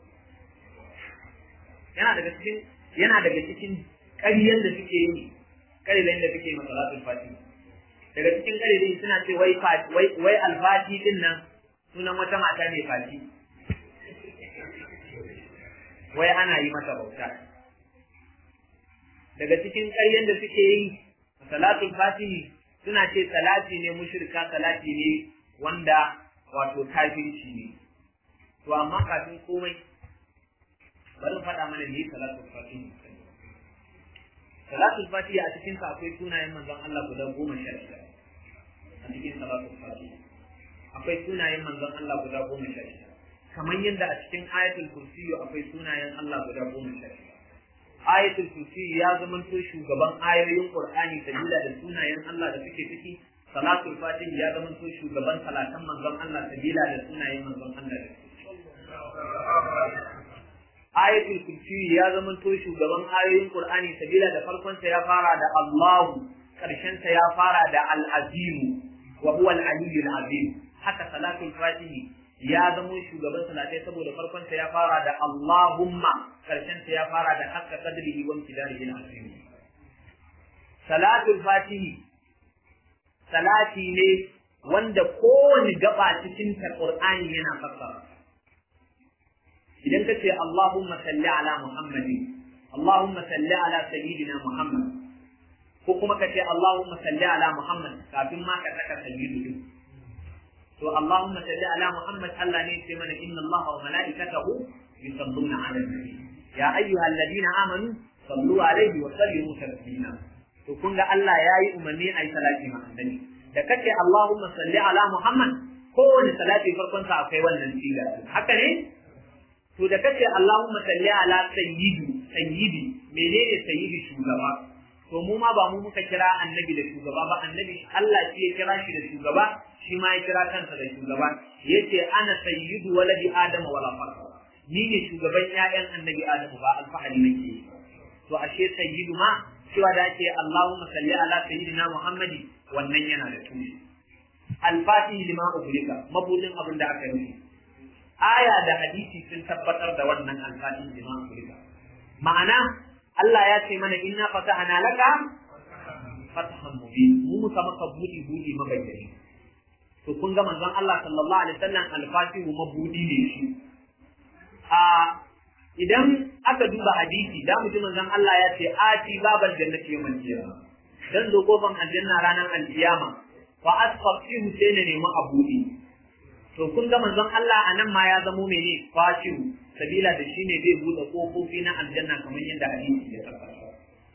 yana daga cikin yana daga cikin ƙaryar da suke yi ƙarilan da suke masa salatul fati daga cikin ƙarilan suna ce wai wai wai alfati din nan sunan wata mata ne fati wai ana yi mata bauta daga cikin ƙaryen da suke yi salatul fatihi suna ce salati ne mushrika salati ne wanda wato kafirci ne to amma kafin komai bari faɗa mana ne salatul fatihi salatul fatihi a cikin sa akwai sunayen manzon Allah guda goma sha shida a cikin salatul fatihi akwai sunayen manzon Allah guda goma sha shida kamar yadda a cikin ayatul kursiyu akwai sunayen Allah guda goma sha shida ayatul kursiyu ya zamanto shugaban ayoyin qur'ani sabila da sunayen Allah da suke ciki salatul fatih ya zamanto shugaban salatan manzon Allah sabila da sunayen manzon Allah da ayatul kursiyu ya zamanto shugaban ayoyin qur'ani sabila da farkon sa ya fara da Allahu karshen sa ya fara da al-azim wa huwa al-aliyyul azim haka salatul fatihi ya zamo shugaban salatai saboda farkon sa ya fara da Allahumma karshen sa ya fara da hakka qadrihi wa imtidarihi al-azim salatul fatihi salati ne wanda kowane gaba cikin ta Qur'ani yana fassara idan kace Allahumma salli ala Muhammadin Allahumma salli ala sayyidina Muhammad ko kuma kace Allahumma salli ala Muhammad kafin ma ka saka sayyidu to Allahumma salli ala Muhammad Allah ne ce mana inna Allah wa malaikatahu yusalluna ala nabi ya ayyuhal ladina amanu sallu alaihi wa sallimu taslima to kun ga Allah yayi umarni ayi salati ma annabi da kace Allahumma salli ala Muhammad kowane salati farkon sa akwai wannan siga haka ne to da kace Allahumma salli ala sayyidi sayyidi menene sayyidi shugaba to mu ma ba mu muka kira annabi da shugaba ba annabi Allah shi ya kira shi da shugaba shi ma ya kira kansa da shugaba yace ana sayyidu waladi adama wala fakar ni ne shugaban ƴaƴan annabi adamu ba alfahari nake to ashe sayyidu ma cewa da ake Allahumma salli ala sayyidina Muhammadi wannan yana da tushe al-fatih lima ubrika mabudin abin da aka yi aya da hadisi sun tabbatar da wannan al-fatih lima ubrika ma'ana Allah ya ce mana inna fatahna laka fatahan mubin mu muka maka budi budi mabayyani to kun ga manzon Allah sallallahu alaihi wasallam al-fatihu mabudi ne shi a idan aka duba hadisi da mu ji manzon Allah ya ce ati babal jannati yawmal qiyamah dan zo kofan aljanna ranar alkiyama wa asfaqihu sai ne nemi abudi to kun ga manzon Allah anan ma ya zamo mene fatihu sabila da shine zai bude kofofi na aljanna kamar yadda hadisi ya tabbata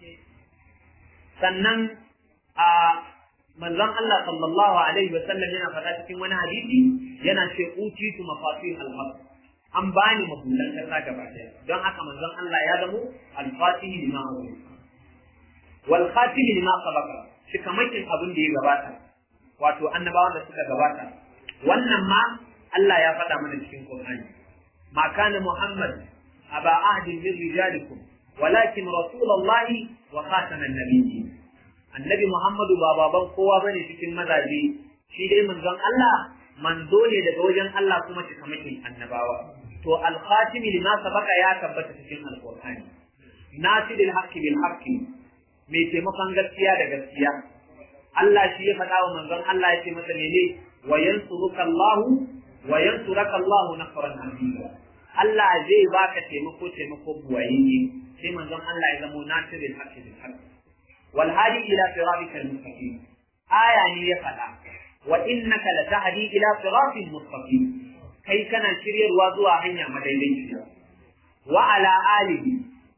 sannan a manzon Allah sallallahu alaihi wa sallam yana faɗa cikin wani hadisi yana ce utitu mafatih al-haq an bani mabulan kasa gaba daya don haka manzon Allah ya zamo al-fatih lima wal khatim lima sabaqa shi kamakin abin da ya gabata wato annabawan da suka gabata wannan ma Allah ya faɗa mana cikin Qur'ani ma kana Muhammad aba ahdin min rijalikum walakin rasulullahi wa khataman nabiyyin annabi Muhammadu ba baban kowa bane cikin mazaje shi dai manzon Allah manzo ne daga wajen Allah kuma cikamakin annabawa to al-khatim lima sabaka ya tabbata cikin al-Qur'ani nasidil haqqi bil haqqi mai taimakon gaskiya da gaskiya Allah shi ya faɗa wa manzon Allah ya ce masa mene wa yansuruka Allah wa yansuraka Allah nasran aziza Allah zai baka taimako taimako buwaye sai manzon Allah ya zamo nasirul haqqi bil haqqi wal hadi ila siratikal mustaqim aya ne ya faɗa wa innaka latahdi ila siratil mustaqim kai kana shiryarwa zuwa hanya madaidaiciya wa ala alihi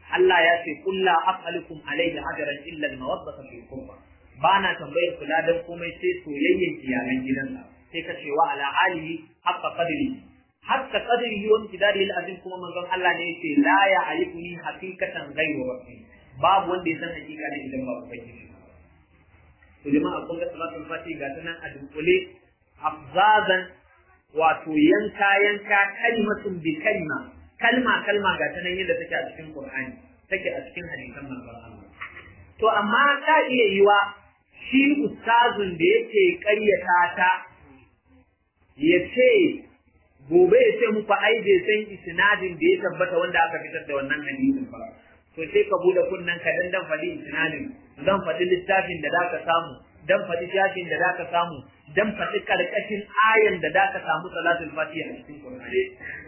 Allah ya ce qul la as'alukum alayhi ajran illa al-mawaddata fil qurba ba na tambayar kula dan komai sai soyayyen iyalan gidansa sai ka ce wa ala alihi haqqa qadri haqqa qadrihi wa imtidadi al-azim kuma manzon Allah ne yace la ya alifuni haqiqatan ghayru rabbi babu wanda ya san hakika ne idan ba ubangiji to jama'a kun ga salatul fati ga ta nan a dunkule afzazan wato yanka yanka kalimatun bi kalma kalma kalma ga ta nan yadda take a cikin qur'ani take a cikin hadisan manzon Allah to amma ta iya yiwa shi ustazun da yake ƙaryata ta ya ce gobe ya ce muku ai bai san isnadin da ya tabbata wanda aka fitar da wannan hadisin ba to sai ka bude kunnen ka dan dan faɗi isnadin dan faɗi littafin da zaka samu dan faɗi shafin da zaka samu dan faɗi karkashin ayan da zaka samu salatul fatiha a cikin Qur'ani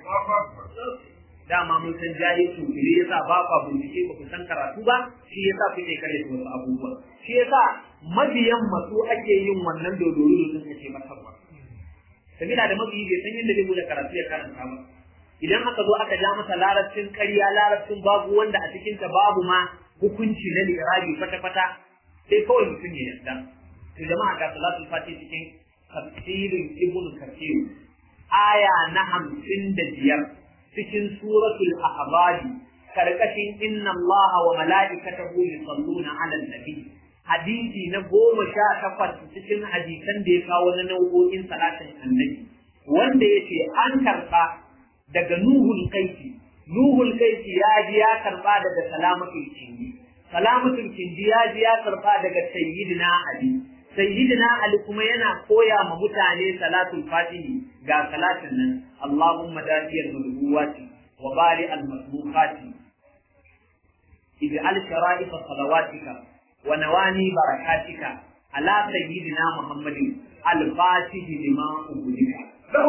dama mun san jahilci ne yasa ba ka bincike ba ku san karatu ba shi yasa kuke kare wasu abubuwa shi yasa mabiyan masu ake yin wannan dodoro da suke matarwa sabila da mabiyi bai san yadda zai bude karatu ya karanta ba idan aka zo aka ja masa larabcin ƙarya larabcin babu wanda a cikinta babu ma hukunci na lirabi kwata-kwata sai kawai mutum ya yarda to jama'a ga salatul fati cikin tafsirin ibn kathir aya na hamsin da biyar cikin suratul ahbari karkashin inna allaha wa mala'ikatahu yusalluna 'alan nabi hadisi na goma sha takwas cikin hadisan da ya kawo na nau'o'in salatin annabi wanda yace an karɓa daga nuhul kaisi nuhul kaisi ya ji ya karɓa daga salamatul kindi salamatul kindi ya ji ya karɓa daga sayyidina ali sayyidina ali kuma yana koya ma mutane salatul fatihi ga salatin nan allahumma dafiyal madhuwati wa bari al masbuqati ij'al shara'if salawatika wa nawani barakatika ala sayyidina muhammadin al fatihi lima ubudika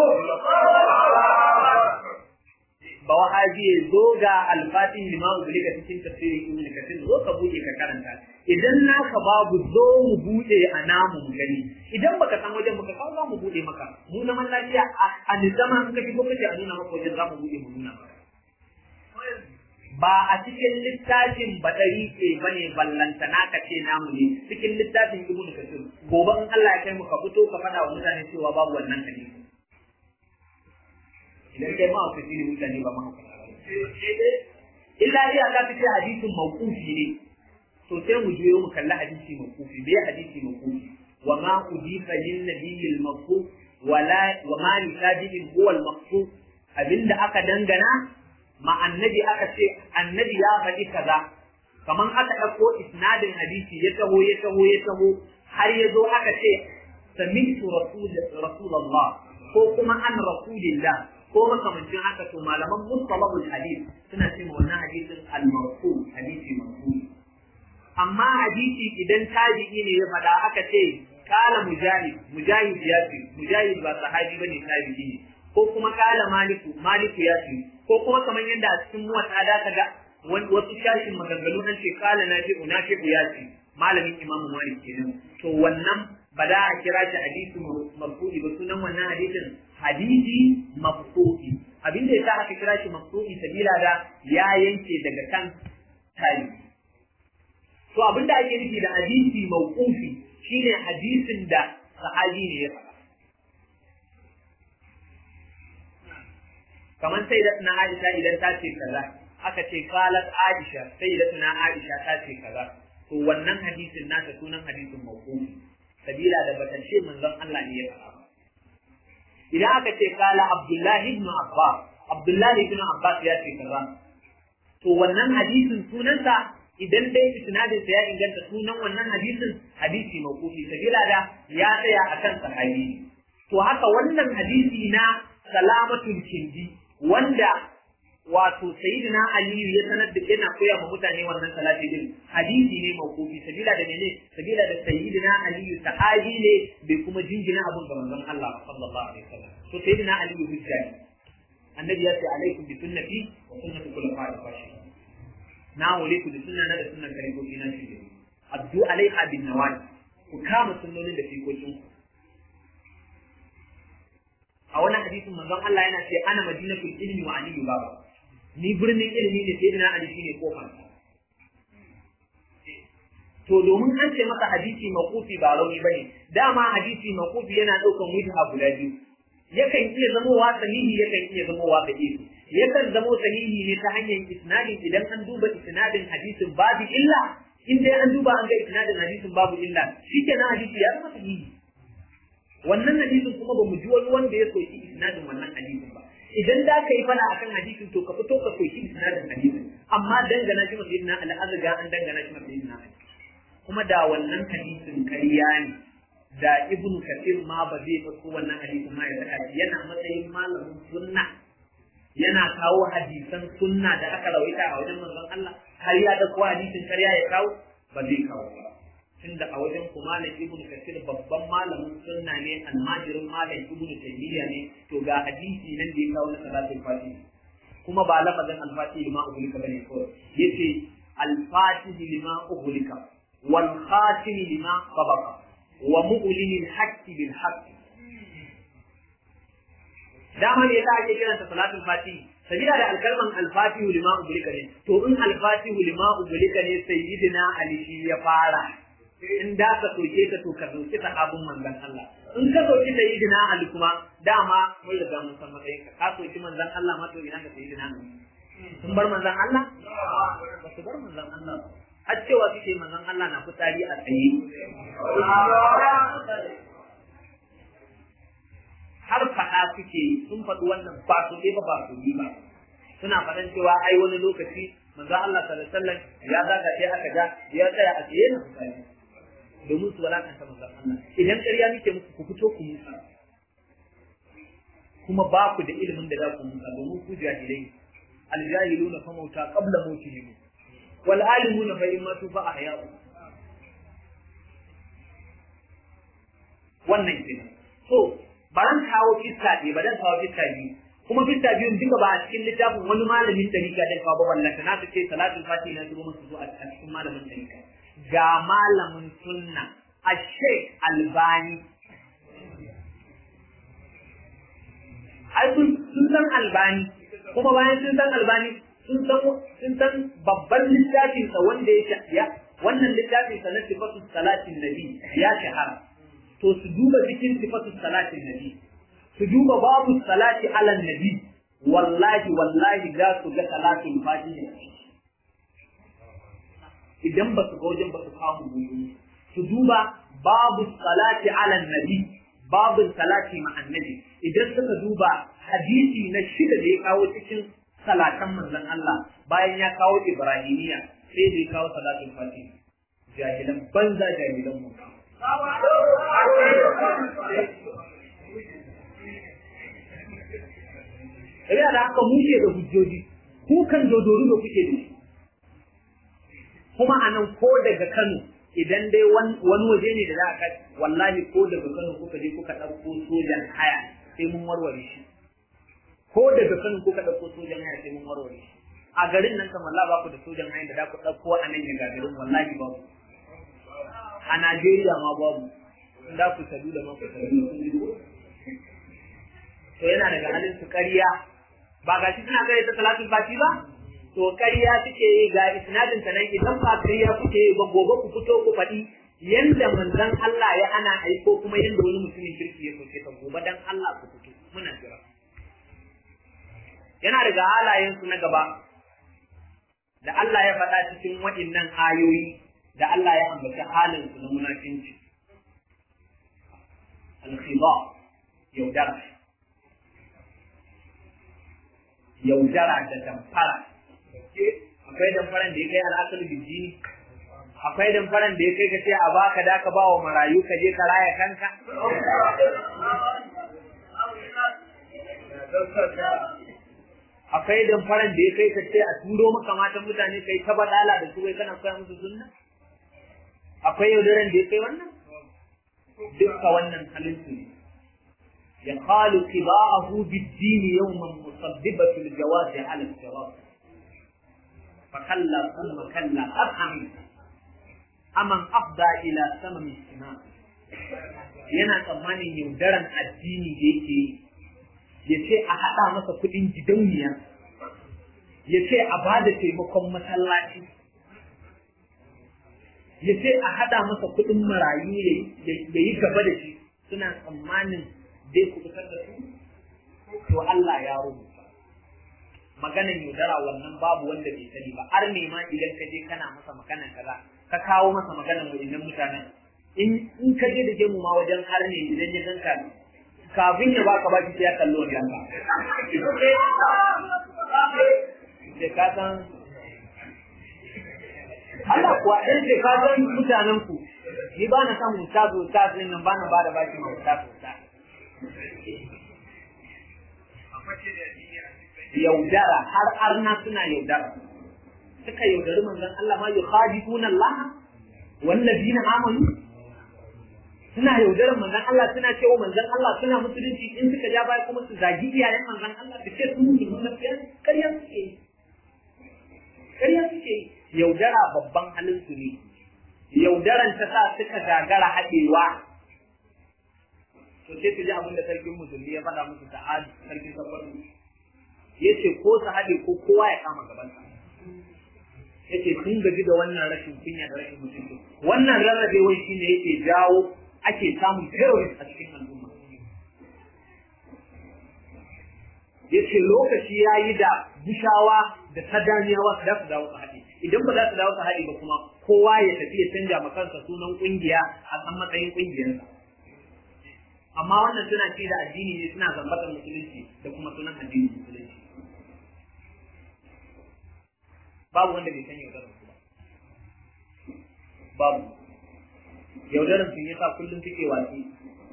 ba wahabi ya zo ga alfatin lima ubulika cikin tafsirin ibn kathir zo ka buɗe ka karanta idan naka babu zo mu buɗe a namu mu gani idan baka san wajen muka kawo za mu buɗe maka mu na man lafiya a nizama in ka shigo kace a nuna maka wajen za mu buɗe mu nuna maka ba a cikin littafin badari ke bane ballanta naka ce namu ne cikin littafin ibn kathir gobe in Allah ya kai mu ka fito ka faɗa wa mutane cewa babu wannan hadisi idan kai ma ka ne mutane ba ma illa iya ka fice hadisin mawqufi ne to sai mu juyo mu kalli hadisi mawqufi me hadisi mawqufi wa ma udifa lin nabiyil mawquf wala wa ma li tabi'in huwa al maqsuf abinda aka dangana ma annabi aka ce annabi ya faɗi kaza kaman aka ɗauko isnadin hadisi ya taho ya taho ya taho har ya zo aka ce sami'tu rasulullah ko kuma an rasulillah ko makamancin haka to malaman mustalahul hadith suna ce ma wannan hadisin al-marfu hadisi marfu amma hadisi idan tabi'i ne ya faɗa aka ce kala mujahid mujahid ya ce mujahid ba sahabi bane tabi'i ne ko kuma kala maliku maliku ya ce ko kuma kamar yadda a cikin muwatta da ka ga wasu shashin maganganu an ce kala nafi'u nafi'u ya ce malamin imamu malik kenan to wannan ba da a kira shi hadisi marfu'i ba sunan wannan hadisin hadisi mafsu'i abinda ya sa aka kira shi mafsu'i sabila da ya yanke daga kan tari to abinda ake nufi da hadisi mawqufi shine hadisin da sahabi ne ya faɗa kamar sai da na Aisha idan ta ce kaza aka ce qalat Aisha sai da na Aisha ta ce kaza to wannan hadisin nasa sunan hadisin mawqufi sabila da bata ce manzon Allah ne ya faɗa idan aka ce kala Abdullahi ibn Abbas Abdullahi ibn Abbas ya ce kaza to wannan hadisin sunansa idan dai isnadin sa ya inganta sunan wannan hadisin hadisi mawqufi sabila da ya tsaya akan sahabi to haka wannan hadisi na salamatul kindi wanda wato sayyidina aliyu ya sanar da yana koya ma mutane wannan salati din hadisi ne mawqufi sabila da menene sabila da sayyidina aliyu sahabi ne bai kuma jingina abun ga manzon Allah sallallahu alaihi wasallam to sayyidina aliyu hujja ne annabi ya ce alaikum bi sunnati wa sunnati khulafa'ir rashidin na wale ku da sunna na da sunnan kalifofi na shi addu alaiha bin nawali ku kama sunnonin da fikokin ku a wani hadisin manzon Allah yana ce ana madinatul ilmi wa aliyu baba ni birnin ilimi ne sai ina ali shine kofar to domin an ce masa hadisi makufi ba rauni bane dama hadisi makufi yana daukan wujha guda biyu yakan iya zamowa sahihi yakan iya zamowa da'ifi yakan zamo sahihi ne ta hanyar isnadin idan an duba isnadin hadisin babu illa in dai an duba an ga isnadin hadisin babu illa shikenan hadisi ya zama sahihi wannan hadisin kuma ba mu ji wani wanda ya soki isnadin wannan hadisin ba idan da ka yi fada akan hadisin to ka fito ka soki isnadin hadisin amma dangana shi masu yidna al'azaga an dangana shi masu yidna kuma da wannan hadisin ƙarya ne da ibnu kasir ma ba zai ɗauko wannan hadisin ma ya saka shi yana matsayin malamin sunna yana kawo hadisan sunna da aka rawaita a wajen manzon Allah har ya ɗauko hadisin ƙarya ya kawo ba zai kawo ba tunda a wajen ku malam ibnu kasir babban malamin sunna ne almajirin malam ibnu taymiya ne to ga hadisi nan da ya kawo na salatul fatih kuma ba lafazin al-fatih lima ubulika bane kawai yace al-fatih lima ubulika wal khatim lima sabaqa wa mu'lin al-haqq bil haqq dama ne da ake kiranta salatul fatih sabila da alkalman al-fatih lima ubulika ne to in al-fatih lima ubulika ne sayyidina ali shi ya fara in da ka soke ka to ka soke sahabin manzon Allah in ka soke da yidina Ali kuma dama mun riga mun san matsayin ka ka soke manzon Allah ma to ina ka sayyidina Ali sun bar manzon Allah ba su bar manzon Allah har cewa suke manzon Allah na fitsari a tsaye har faɗa suke sun faɗi wannan ba su ba ba su ba suna faɗan cewa ai wani lokaci manzo Allah sallallahu alaihi wasallam ya zaga sai aka ga ya tsaya a tsaye na fitsari domin su walakanta manzon Allah idan ƙarya muke muku ku fito ku musa kuma ba ku da ilimin da za ku musa domin ku jahilai aljahiluna fa mauta qabla mautihim wal alimuna fa in matu fa ahya'u wannan kenan so baran kawo kissa ne ba dan kawo kissa biyu kuma kissa biyun duka ba a cikin littafin wani malamin dariƙa dan kawo ba wallahi na ce salatul fatiha na zuwa musu a cikin malamin dariƙa ga malamin sunna a sheik albani ai sun san albani kuma bayan sun san albani sun san sun san babban littafin sa wanda ya ya wannan littafin sa na sifatu salatin nabi ya shahara to su duba cikin sifatu salatin nabi su duba babu salati ala nabi wallahi wallahi za su ga salatin fatiha idan ba su ga wajen ba su kawo gudu su duba babu salati ala nabi babu salati ma annabi idan suka duba hadisi na shida da ya kawo cikin salatan manzon Allah bayan ya kawo ibrahimiya sai da ya kawo salatin fatih jahilan banza jahilan mu Ina da haka muke da hujjoji, ku kan dodoro da kuke da shi. kuma a nan ko daga Kano idan dai wani waje ne da za a wallahi ko daga Kano kuka je kuka ɗauko sojan haya sai mun warware shi ko daga Kano kuka ɗauko sojan haya sai mun warware shi a garin nan kamar Allah ba ku da sojan haya da za ku ɗauko a nan ya gagarin wallahi babu a Najeriya ma babu in za ku sadu da ma ku sadu to yana daga halin su ƙarya ba ga shi suna gare ta salatul fati ba to ƙarya suke yi ga isnadin ta nan idan ba ƙarya kuke yi ba gobe ku fito ku faɗi yanda manzon Allah ya ana aiko kuma yanda wani mutumin kirki ya soke ta gobe dan Allah ku fito muna jira yana daga halayen su na gaba da Allah ya faɗa cikin waɗannan ayoyi da Allah ya ambaci halin su na munafinci al-khiba yaudara yaudara da damfara akwai damfaran da ya kai al'asar bijini akwai damfaran da ya kai ka ce a baka da ka bawa marayu ka je ka raya kanka akwai damfaran da ya kai ka ce a turo maka matan mutane kai ta badala da su wai kana koya musu sunna akwai yaudaran da ya kai wannan dukka wannan halin su ne يقال قضاءه بالدين يوما مصدبة الجواز على الصراط فكلا ثم كلا أفهم أمن أفضى إلى سمم السماء yana tsammanin yaudaran addini da yake ya ce a haɗa masa kuɗin gidauniya ya ce a ba da taimakon masallaci ya ce a haɗa masa kuɗin marayu ya yi gaba da shi suna tsammanin dai ku fitar da su to Allah ya rubuta maganan yaudara wannan babu wanda bai sani ba har ne ma idan ka je kana masa maganan kaza ka kawo masa maganan wajen mutanen in in ka je da gemu ma wajen har ne idan ya ganka kafin ya baka baki sai ya kallo wajen ka sai ka san Allah kuwa ɗan ce ka san mutanen ku ni ba na san mutazo ta sai nan ba na ba da baki ma mutazo ta yaudara har arna suna yaudara suka yaudari manzon Allah ma yukhadibuna Allah wallazina amanu suna yaudarar manzon Allah suna cewa manzon Allah suna musulunci in suka ja baya kuma su zagi iyayen manzon Allah su ce su musulmi na fiye ƙarya suke ƙarya suke yaudara babban halin su ne yaudaran ta sa suka gagara haɗewa to sai su ji abin da sarkin musulmi ya faɗa musu ta'ad sarkin sabbaru ya ce ko su haɗe ko kowa ya kama gabansa ya ce sun gaji da wannan rashin kunya da rashin mutunci wannan rarrabewar shi ne yake jawo ake samun terrorist a cikin al'umma ya ce lokaci ya yi da bushawa da sadaniyawa su za su dawo su haɗe idan ba za su dawo su haɗe ba kuma kowa ya tafi ya canja ma kansa sunan ƙungiya a san matsayin ƙungiyarsa amma wannan suna ce da addini ne suna zambatar musulunci da kuma sunan addinin musulunci babu wanda bai san yaudarar su ba babu yaudarar sun yasa kullum suke watsi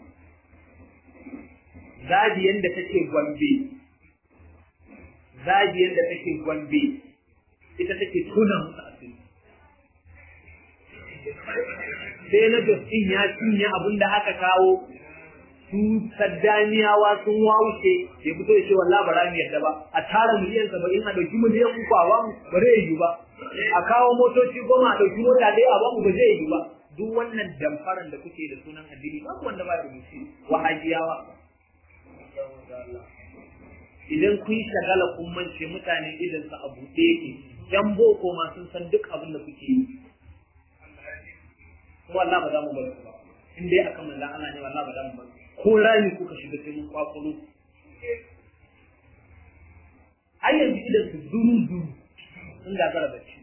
zabiyan da take gombe zabiyan da take gombe ita take tuna musu asiri sai na justin ya cinye abin da aka kawo su saddaniyawa sun wawuce ya fito ya ce wallahi ba za mu yarda ba a tara miliyan saba'in a ɗauki miliyan uku a bamu ba zai yi ba a kawo motoci goma a ɗauki mota ɗaya a bamu ba zai yi ba duk wannan damfaran da kuke da sunan addini babu wanda ba ya rubuce wahajiyawa idan kun shagala kun mance mutane idan su a buɗe yake yan boko ma sun san duk abin da kuke yi kuma Allah ba za mu bar ku ba in dai akan manzon Allah ne wallahi ba za mu bar ko rami kuka shiga sai mun kwakwalo ai yanzu idan su duru duru sun gagara bacci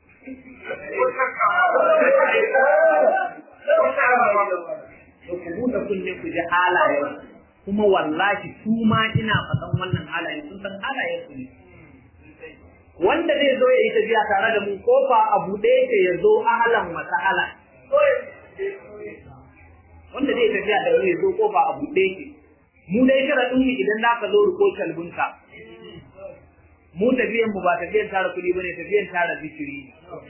to ku buɗe kunne ku ji halaye kuma wallahi su ma ina faɗan wannan halaye sun san halayen su ne wanda zai zo ya yi tafiya tare da mu kofa a buɗe yake ya zo ahalan masa'ala wanda zai tafiya da wani ya zo kofa a buɗe yake mu dai sharaɗin mu idan za ka zo riko kalbinka mu tafiyan mu ba tafiyan tara kuɗi bane tafiyan tara zikiri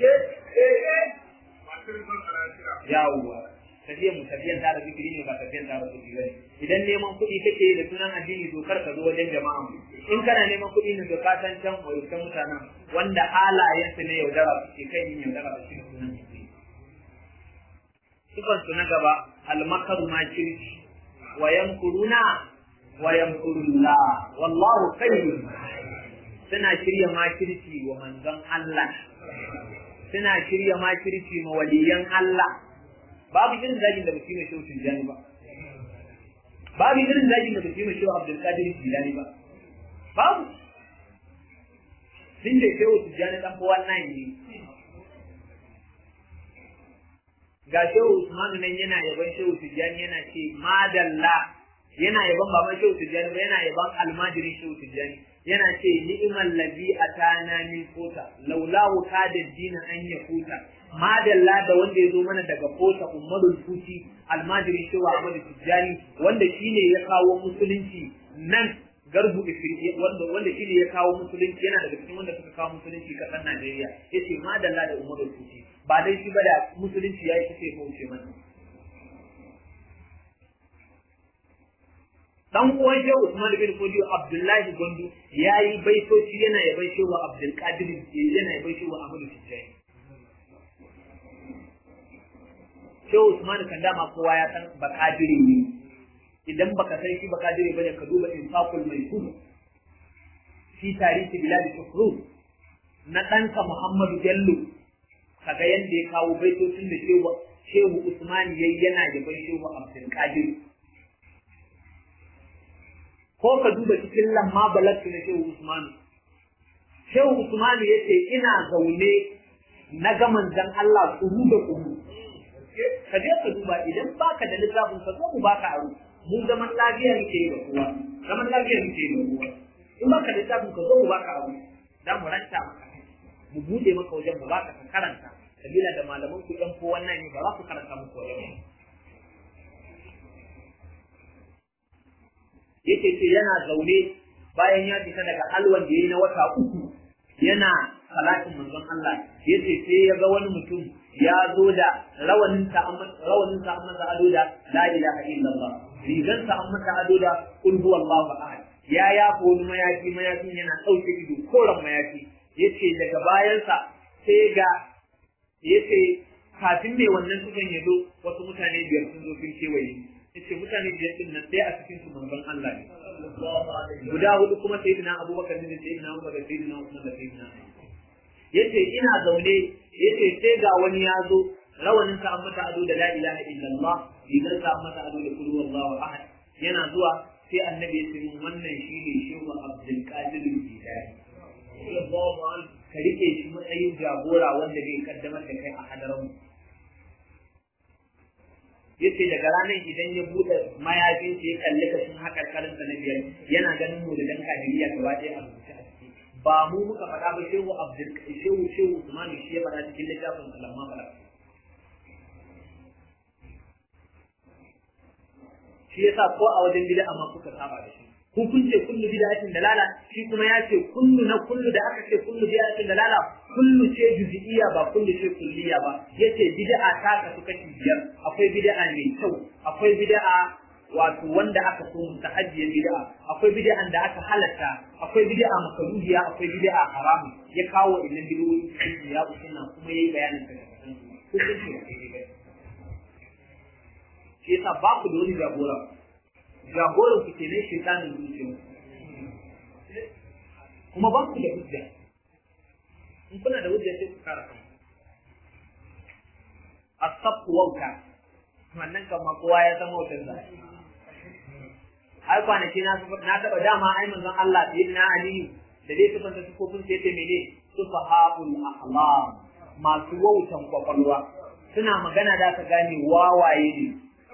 yawwa tafiyan mu tafiyan tara zikiri ne ba tafiyan tara kuɗi bane idan neman kuɗi kake da sunan addini to kar ka zo wajen jama'a mu in kana neman kuɗi ne to ka san can wajen mutanen wanda halayen su ne yaudara su ke kai yin yaudara da shi sunan addini sifan su na gaba almakaru ma kirki wa yamkuruna wa yamkurullah wallahu khairun suna shirya makirci wa manzon Allah suna shirya makirci ma waliyan Allah babu irin zagin da mutum mai shehu Tijjani ba babu irin zagin da mutum mai shehu Abdul Qadir Jilani ba babu sun da shehu Tijjani dan fa wannan ne ga shehu Usmanu nan yana yaban shehu Tijjani yana ce madalla yana yaban baban shehu Tijjani ba yana yaban almajirin shehu Tijjani yana ce ni'mal ladhi atana min kota laulahu kada dina an ya kota madalla da wanda ya zo mana daga kota ummadul futi almajirin shehu Ahmad Tijjani wanda shine ya kawo musulunci nan garbu ifirki wanda wanda shine ya kawo musulunci yana daga cikin wanda suka kawo musulunci kasar Najeriya yace madalla da ummadul futi ba dai shi ba da musulunci yayi kace ko wuce mana dan uwan shehu Usman bin Fodiyo Abdullahi Gondo yayi baitoci yana yaban shehu Abdul Qadir yana yaban shehu Ahmadu Tijjani Shehu Usman kan dama kowa ya san bakadiri ne idan baka san shi bakadiri bane ka duba infaqul maisur fi tarihi bilad shukru na ɗansa Muhammadu Bello kaga yanda ya kawo baitocin da shehu shehu Usman yayi yana da bai shehu Abdul Qadir ko ka duba cikin lamma balagtu na shehu Usman shehu Usman yace ina zaune na ga manzon Allah kuru da kuru ka je ka duba idan baka da littafin ka zo mu baka aro mu zaman lafiya muke yi da kowa zaman lafiya muke yi da kowa in baka da littafin ka zo mu baka aro dan mu ranta maka mu bude maka wajen mu baka ka karanta sabila da malaman ku ɗan ko wannan ne ba za ku karanta muku wajen yake ce yana zaune bayan ya fita daga alwan da ya na wata uku yana salatin manzon Allah yace sai ya ga wani mutum ya zo da rawanin sa rawanin sa amma sa ado da la ilaha illallah rigan sa amma sa ado da kul huwallahu ahad ya ya wani mayafi mayafin yana dauke ido koran mayafi yace daga bayansa sai ga yace kafin mai wannan tukan ya zo wasu mutane biyar sun zo sun kewaye yace mutane biyar din nan sai a cikin su manzon Allah ne guda hudu kuma sayyidina Abubakar ne sayyidina Umar da sayyidina Usman da sayyidina yace ina zaune yace sai ga wani ya zo rawanin sa an mata ado da la ilaha illallah idan sa an mata ado da kullu wallahu ahad yana zuwa sai annabi ya ce mun wannan shine shehu Abdul Qadir Jilani ka rike shi matsayin jagora wanda zai kaddamar da kai a hadarin yace daga ranar idan ya bude mayafin ya kalli kashin hakar karin sa na biyar yana ganin mu da dan kadiriya gaba ɗaya a rubuce a ciki ba mu muka faɗa ba shehu abdul shehu shehu usman shi ya faɗa cikin littafin alamma fara shi yasa ko a wajen bid'a amma kuka saba da shi ku kun ce kullu bid'atin dalala shi kuma ya ce kullu na kullu da aka ce kullu bid'atin dalala kullu ce juz'iyya ba kullu ce kulliya ba yace bid'a ta kasu kashi biyar akwai bid'a mai kyau akwai bid'a wato wanda aka so mutahajjiyar bid'a akwai bid'an da aka halatta akwai bid'a makaruhiya akwai bid'a haramu ya kawo ilmin bid'o'i cikin ya usunna kuma yayi bayanin ta ku kun ce shi yasa ba ku da wani jagora jagoran ku ke ne shaitanin zuciya kuma ba ku da hujja in kuna da hujja sai ku kara kanku asafu wauta wannan kan kowa ya san wautar da ai kwanaki na na taba dama ai manzon Allah sai na Ali da dai tufan da sukofin sai ta mene sufahabul ahlam masu wautan kwakwalwa suna magana da ka gane wawaye ne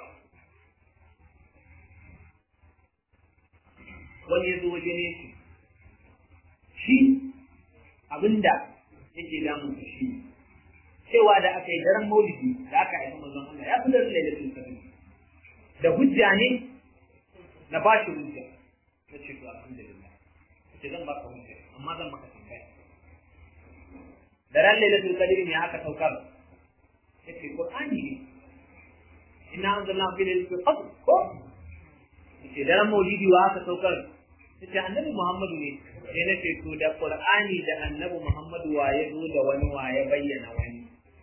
wani ya zo waje ne shi shi abinda yake damun su shi cewa da aka yi daren maulidi da aka haifi manzon Allah ya fi daren lailatul qadr da hujja ne na ba shi hujja na ce to alhamdulillah ce zan baka hujja amma zan maka tambaya daren lailatul qadr ne aka saukar yace qur'ani ne inna anzalna fi lailatul qadr ko yace daren maulidi wa aka saukar yace annabi Muhammadu ne sai na ce to da Qur'ani da annabi Muhammadu wa ya zo da wani wa ya bayyana wani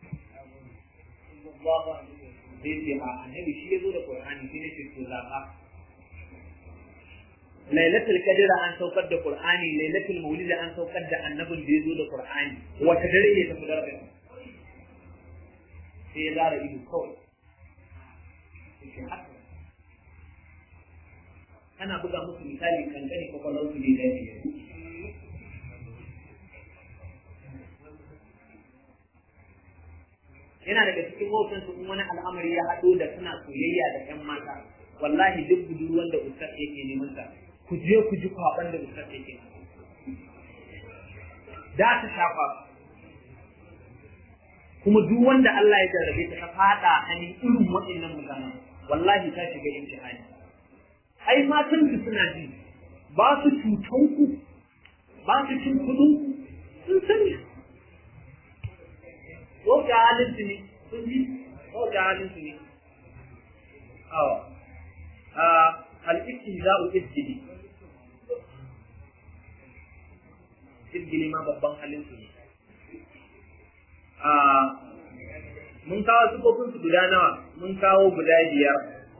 sai ce a annabi shi ya zo da Qur'ani sai na ce to zaka Lailatul Qadr an saukar da Qur'ani Lailatul Maulid an saukar da annabin da ya zo da Qur'ani wata dare ne tafi daraja sai ya zara ido kawai sai haka ana buga musu misali kankani kwakwalwar su ne da ke yana daga cikin wautan su wani al'amari ya haɗo da suna soyayya da ƴan mata wallahi duk budurwan da ustaz yake neman ta ku je ku ji kwaban da ustaz yake da ta shafa kuma duk wanda Allah ya jarrabe ta ta fada hannun irin waɗannan mutanen wallahi ta shiga imtihani ai matan su suna ji ba su cutan ku ba su cin kudin ku sun sani ko ga halin su ne sun ji ko ga halin su ne awa a al-istihza'u isjidi isjidi ma babban halin su ne a mun kawo sufofin su guda nawa mun kawo guda biyar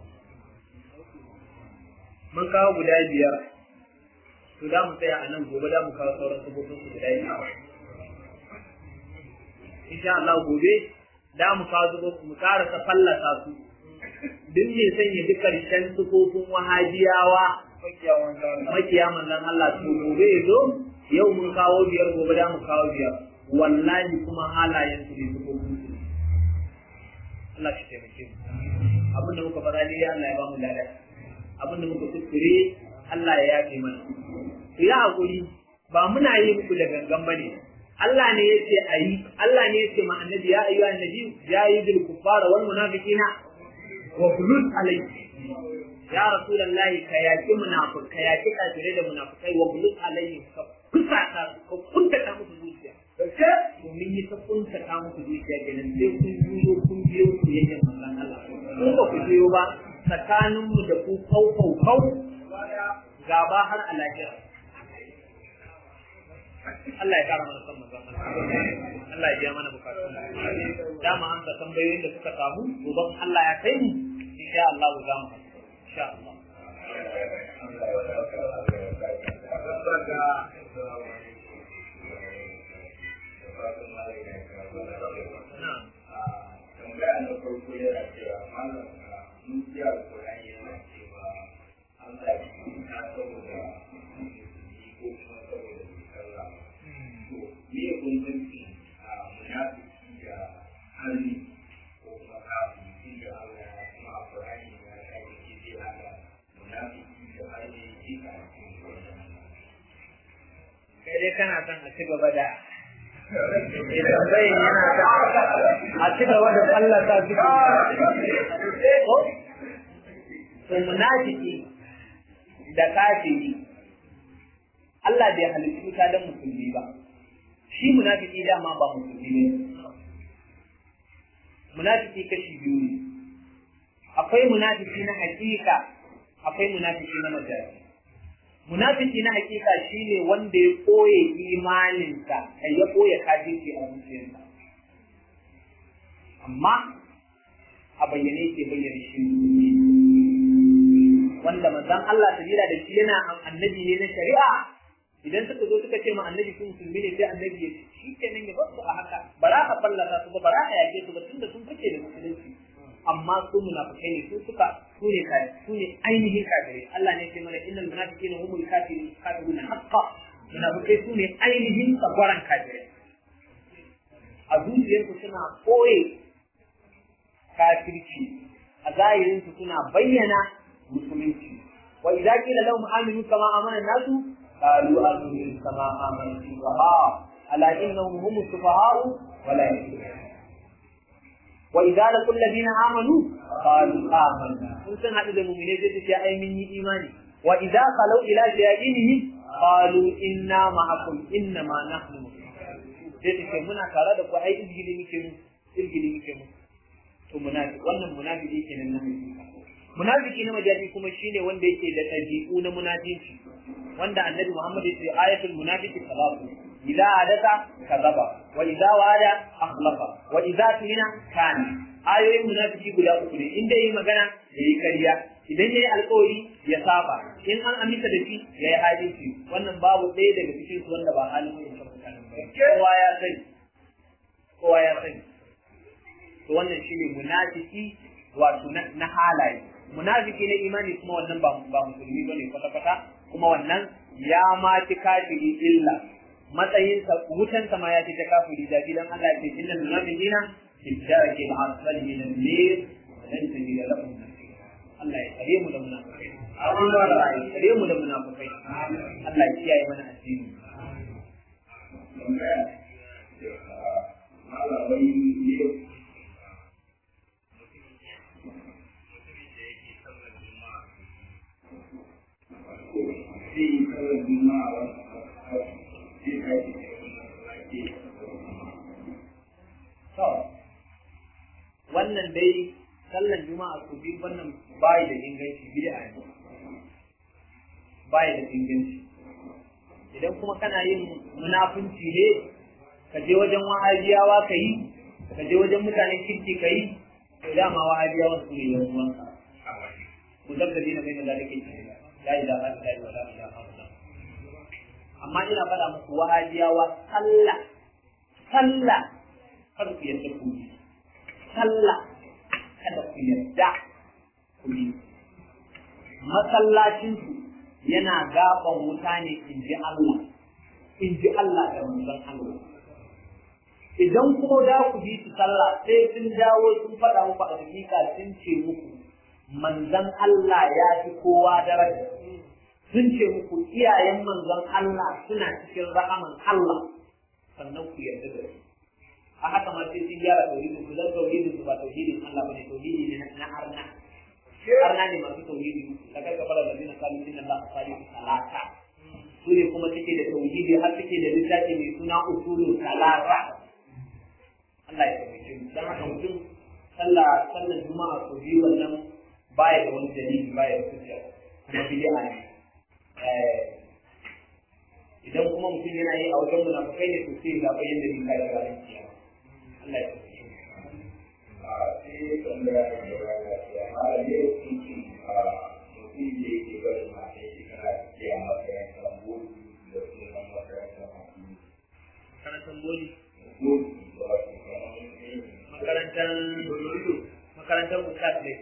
mun kawo guda biyar to da mu tsaya a nan gobe da mu kawo sauran sufofin su guda biyar insha Allah gobe da mu kawo zubo mu karasa fallasa su duk mai sanya duk karshen sufofin wahajiyawa makiya manzon Allah to gobe ya zo yau mun kawo biyar gobe da mu kawo biyar wallahi kuma halayen su ne sufofin su Allah shi taimake mu abin da muka fara ne Allah ya ba mu lada abin da muka kuskure Allah ya yafe mana ku yi hakuri ba muna yi muku da gangan bane Allah ne yace ayi Allah ne yace ma annabi ya ayyuha annabi ya yi bil kuffara wal munafiqina wa khulud alayhi ya rasulullahi ka yaki munafiq ka yaki kafirai da munafikai wa khulud alayhi ka kusa ka ka kunta ta musu zuciya kace to mun yi ta kunta ta musu zuciya kenan sai kun biyo kun biyo ku yayin manzon Allah kun ba ku biyo ba tsakanin mu da ku kau kau kau gaba har a lahira Allah ya kara mana son manzon Allah Allah ya biya mana bukatun da mu amsa tambayoyin da suka samu gobe Allah ya kai mu insha Allah za mu insha Allah tambaya na farko yana cewa malam mun ji alƙur'ani yana cewa Allah ya ta saboda ko kuma saboda sallah to me ya bambanci a munafiki da hali ko kuma kafiri da Allah ya kuma alƙur'ani ya kai yake zai hada munafiki da hali ke ka kai dai kana son a ci gaba da tambayin yana da a ci gaba da fallasa su ko to munafiki da kafiri Allah bai halitta wuta don musulmi ba shi munafiki dama ba musulmi ne munafiki kashi biyu ne akwai munafiki na hakika akwai munafiki na majazi munafiki na hakika shine wanda ya koye imaninsa kai ya koye kafirci a zuciyarsa amma a bayyane yake bayyana shi wanda manzon Allah sabila da shi yana annabi ne na shari'a idan suka zo suka ce ma annabi sun musulmi ne sai annabi ya shi kenan ya bar su a haka ba za ka fallasa su ba ba za ka yake su ba tunda sun fice da musulunci amma su munafikai ne su suka su ne kai su ne ainihin kafirai Allah ne ce mana innal munafiqina humul kafirun kafiruna haqqan munafikai su ne ainihin tsagwaran kafirai a zuciyarsu suna koye kafirci a zahirinsu suna bayyana musulunci wa idza qila lahum aminu kama amana nasu qalu aminu kama amana sufaha ala innahum hum sufaha'u wa la yashurun wa idza laqul ladina amanu qalu amanna sun san hadu da mu'mine sai su ce ai mun yi imani wa idza qalu ila shayatinihim qalu inna ma'akum inna ma nahnu sai su ce muna tare da ku ai izgili muke mu izgili muke mu to munafiki wannan munafiki kenan na hakika munafiki na majazi kuma shine wanda yake da tabi'u na munafici wanda annabi Muhammad ya ce ayatul munafiqi salatu idza adaka kadaba wa idza wada akhlafa wa idza tumina kana ayoyin munafiki guda uku ne inda yayi magana yayi kariya idan yayi alƙawari ya saba in an aminta da shi yayi hadisi wannan babu ɗaya daga cikin su wanda ba halin yin mutane kowa ya sani kowa ya sani to wannan shine munafiki wato na halaye munafiki na imani kuma wannan ba ba musulmi bane kwata kwata kuma wannan ya ma ci kafiri illa matsayin sa wutan sa ma ya ci ta kafiri da gidan Allah ya ce innal munafiqina fi darki al-asfali min an-nar lan tajida lahum nasira Allah ya kare mu da munafikai Allah ya kare mu da munafikai Allah ya kiyaye mana addini malamai ne zai yi kawai juma'a zai kai To, wannan dai sallan juma'a su biyu wannan bayi da inganci bid'a ne. Bayi da inganci. Idan kuma kana yin munafunci ne, ka je wajen wahabiyawa ka yi, ka je wajen mutanen kirki ka yi, to dama wahabiyawa su ne yan uwanka. Ku zabda dina bai da zalike la ilaha illa wa la ilaha illa amma ina faɗa muku wahabiyawa sallah sallah kar ku yadda ku yi sallah kada ku yadda ku yi masallacinsu yana gaban wuta ne in ji Allah in ji Allah da manzon Allah idan kuma da ku bi su sallah sai sun dawo sun faɗa muku a hakika sun ce muku manzon Allah ya fi kowa daraja sun ce muku iyayen manzon Allah suna cikin rahaman Allah sannan ku yarda da su a haka ma sai sun gyara tauhidin su dan tauhidin su ba tauhidin Allah bane tauhidi ne na arna arna ne masu tauhidi da kai kafara da zina kalu inna Allah salihu salata su ne kuma suke da tauhidi har suke da littafi mai suna usulul salata Allah ya tabbata mu dan haka mutum sallah sallar juma'a ko biyu wannan baya da wani dalili baya da hujja kuma bid'a ne idan kuma mutum yana yi a wajen munafukai ne to sai ga bayan da nika da ranar kiyama Allah ya tabbata a sai tambaya da gaba da ya mara ne hukunci a mutum da yake bari mata shekara ke a makarantar bodu da sunan makarantar hakimi makarantar boli bodu da wasu kamar irin makarantar makarantar ustaz ne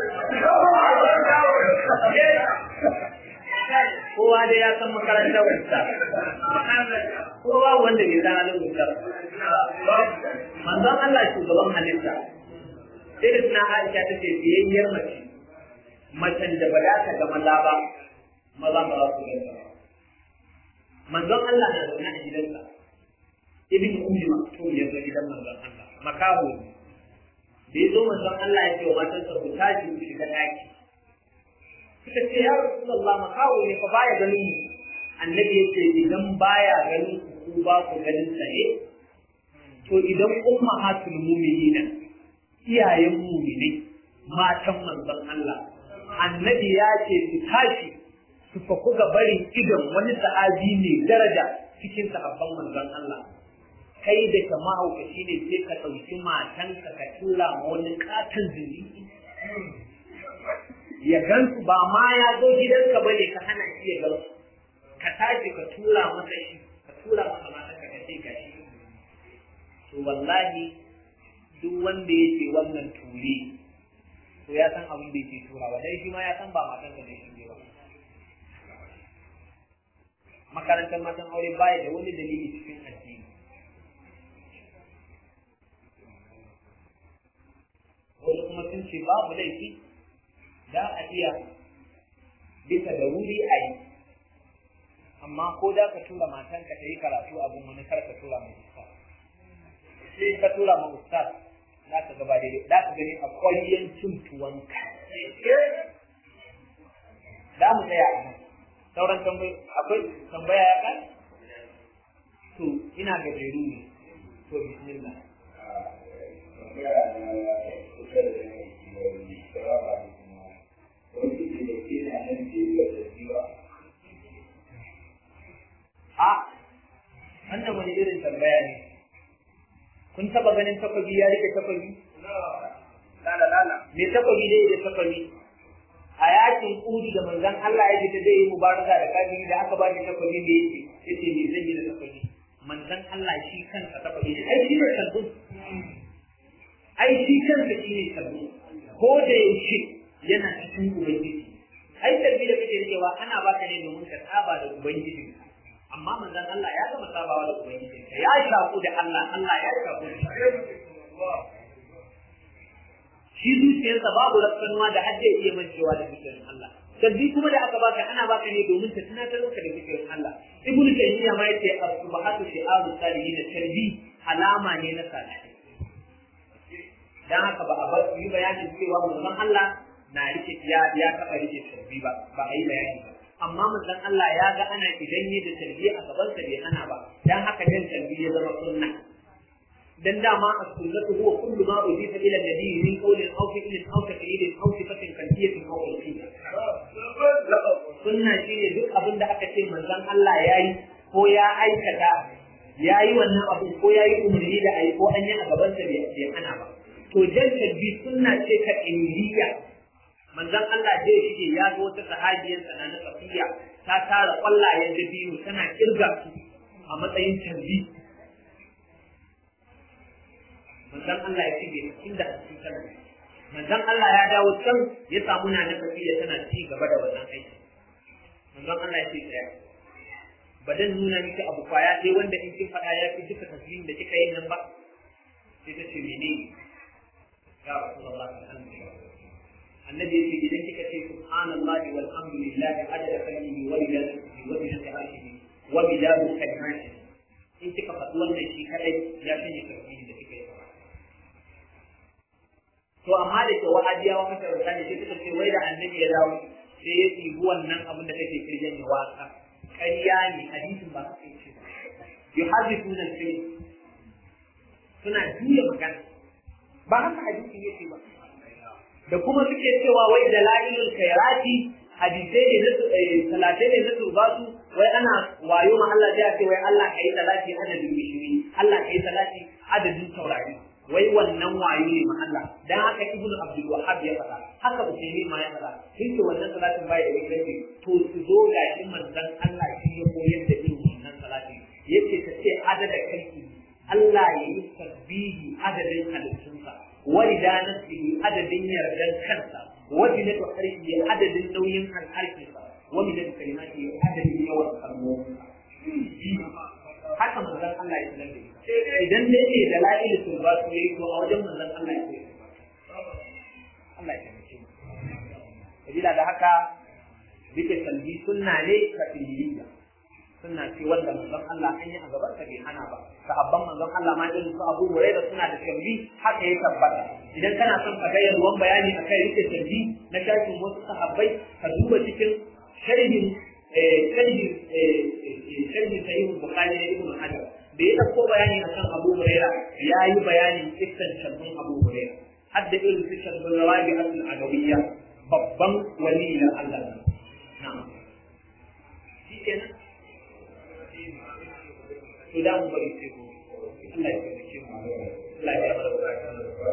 kowa dai ya san makarantar ustaz kowa wanda bai san halin ustaz manzon Allah shugaban halitta sai da suna Aisha ta ce biyayyar mace macen da ba za ta ga maza ba maza ba za su ganta ba manzon Allah na zaune a gidansa ibn ummi maktum ya zo gidan manzon Allah makaho ne da ya zo manzon Allah ya ce wa matansa ku tashi ku shiga daki suka ce ya rasulullah makaho ne fa baya ganin mu annabi ya ce idan baya ganin ku ku ba ku ganin sa ne to idan ummahatul mu'minina iyayen mu'minai matan manzon Allah annabi ya ce su tashi su faku ga barin idon wani sahabi ne daraja cikin sahabban manzon Allah kai da ka mahaukaci ne sai ka ɗauki matanka ka tura ma wani katon zindiki ya gansu ba ma ya zo gidanka bane ka hana shi ya gansu ka tashi ka tura masa shi ka tura masa matanka ka ce ga shi to wallahi duk wanda yake wannan ture to ya san abin da yake turawa dai shi ma ya san ba matansa ne shi ba makarantar matan aure baya da wani dalili cikin addini wani kuma sun ce babu laifi za a iya bisa da wuri a yi amma ko da ka tura matanka ta yi karatu abin wani kar ka tura mai ustaz sai ka tura ma ustaz za ka gaba daidai za ka gani a kwayyan cin tuwanka za mu tsaya a nan sauran tambaya akwai tambaya ya kai to ina gajeru ne to bismillah tambaya na kusa da yanayi wani shawara da kuma wani ke da ke na nan da ya da jiwa a wannan wani irin tambaya ne kun taba ganin takwabi ya rike takwabi lala lala me takwabi dai da takwabi a yakin kudu da manzon Allah ya fita zai yi mubaraka da kafiri da aka ba shi takwabi da yake yace me zan yi da takwabi manzon Allah shi kansa takwabi ne ai shi ne sabbin ai shi kansa shi ne sabbin ko da yaushe yana cikin ubangiji ai tarbi da kake rikewa ana baka ne domin ka saba da ubangiji amma manzon Allah ya gama sabawa da ubangiji ya shafu da Allah Allah ya shafu da shi shi zuciyarsa babu rafsanuwa da har zai iya mancewa da zikirin Allah sabbi kuma da aka baka ana baka ne domin ta tunatar maka da zikirin Allah ibnu taymiya ma yace as-subhatu shi'aru salihin tarbi alama ne na salihai dan haka ba a bar yi bayanin cewa manzon Allah na rike ya ya taba rike tarbi ba ba a yi bayani ba amma manzon Allah ya ga ana idan yi da tarbi a gaban sa bai hana ba dan haka dan tarbi ya zama sunna dan dama as-sunnatu huwa kullu ma udifa ila nabi min qawlin aw fi'lin aw taqlidin aw sifatin kalbiyatin aw ulfiyya sunna shine duk abin da aka ce manzon Allah yayi ko ya aikata yayi wannan abu ko yayi umarni da ayi ko an yi a gaban sa bai hana ba to jan tabbi sunna ce ta indiya manzon Allah zai shige ya ga wata sahabiyar sana na safiya ta tara kwallayen dabino tana kirga su a matsayin tabbi manzon Allah ya ce bai inda a cikin sallah manzon Allah ya dawo can ya samu na nafafi da tana ci gaba da wannan aiki manzon Allah ya ce tsaya ba dan nuna miki abu kwaya sai wanda in kin faɗa ya fi duka tasbihin da kika yi nan ba sai ta ce mene ya rasulullah alhamdulillah annabi yace idan kika ce subhanallahi walhamdulillahi adada kalmihi wa bidatihi wa bidati arshihi wa bidatu kalimatihi in kika faɗi wannan shi kadai ya shine tasbihin da kika yi to amma da ke wahabiyawa makaranta ne sai suka ce wai da annabi ya dawo sai ya ɗibi wannan abin da kake kirjan ya waka ƙarya ne hadisin ba su ce yuhaddithuna al-film suna juya magana ba haka hadisin yake ba da kuma suke cewa wai dalailul khairati hadisai ne na talatai ne na turbatu wai ana wayo ma Allah ya ce wai Allah kai talati adadin bishiri Allah kai talati adadin taurari wai wannan wayo ne ma Allah dan haka ibnu abdul wahhab ya faɗa haka usaimi ma ya faɗa hinda wannan salatin bai da inganci to su zo ga shi manzon Allah shi ya koyar da irin wannan salati yace ta ce adada kalki Allah ya yi tasbihi adadin halittunsa walida nafsihi adadin yardan kansa wajilatu harfi adadin nauyin al'arfinsa wa min kalimati adadin yawan kalmominsa haka manzon Allah ya sanar da ita idan ne ne da la'il turba su yayi to a wajen manzon Allah ya koyi Allah ya taimake mu sabila da haka bike salbi sunna ne kafiliya sunna ce wanda manzon Allah an yi a gaban ta bai hana ba sahabban manzon Allah ma irin su Abu Hurairah suna da salbi haka ya tabbata idan kana son ka ga yalwan bayani akan rike salbi na shafin wasu sahabbai ka duba cikin sharhin sharhin sharhin sahih Bukhari da Ibn Hajar da ya ɗauko bayani akan Abu Huraira ya yi bayanin kissan sharbin Abu Huraira har da irin su sharbin rawabi asul agawiyya babban wali na Allah na'am shi kenan to da mu bari sai gobe Allah ya taimake mu Allah ya mara bukata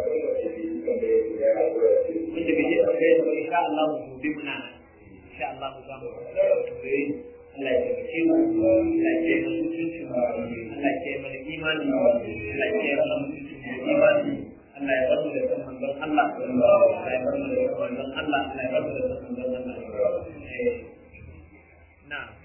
wanda bai je da kai ba insha Allah mu gobe muna insha Allah mu za mu Allah ya taimake mu Allah ya taimake mu mutuncin mu Allah ya taimake mana imani Allah ya taimake mana mutuncin mu imani Allah ya bar mu da san manzon Allah Allah ya bar mu da san manzon Allah Allah ya bar mu da san manzon Allah na'am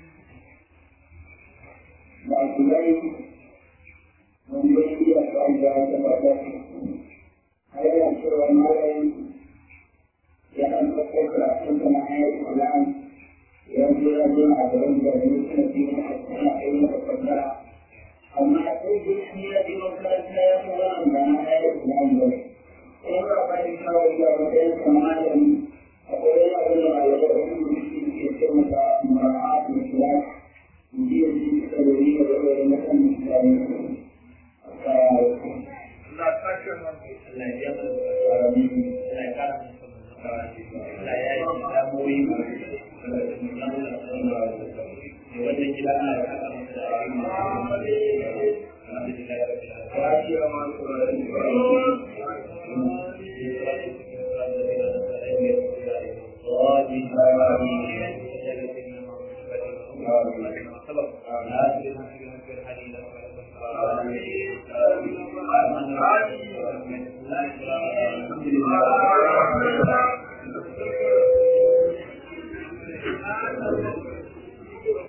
masu rai wanda ya iya wanda ya tabbata a yana cewa malayi ya ɗan ɗauko karatun da na ayar Quran ya zo ya zo a gaban da ne suna biyu na suna kai masa kwantara amma sai duk shi ya je makaranta ya fi wani da na ayar Quran ba kuma ba ba ni kawai ya matsayin kamalin akwai wani abin da ya da wani mutum ke ce masa mara'atun Islam dia diketahui oleh macam Islam. Allah takkan Allah ya mara bukata Allah ya kara mu Allah ya yi da moyi wannan gida Allah ya kara masa da alheri alhamdulillah rabbil alamin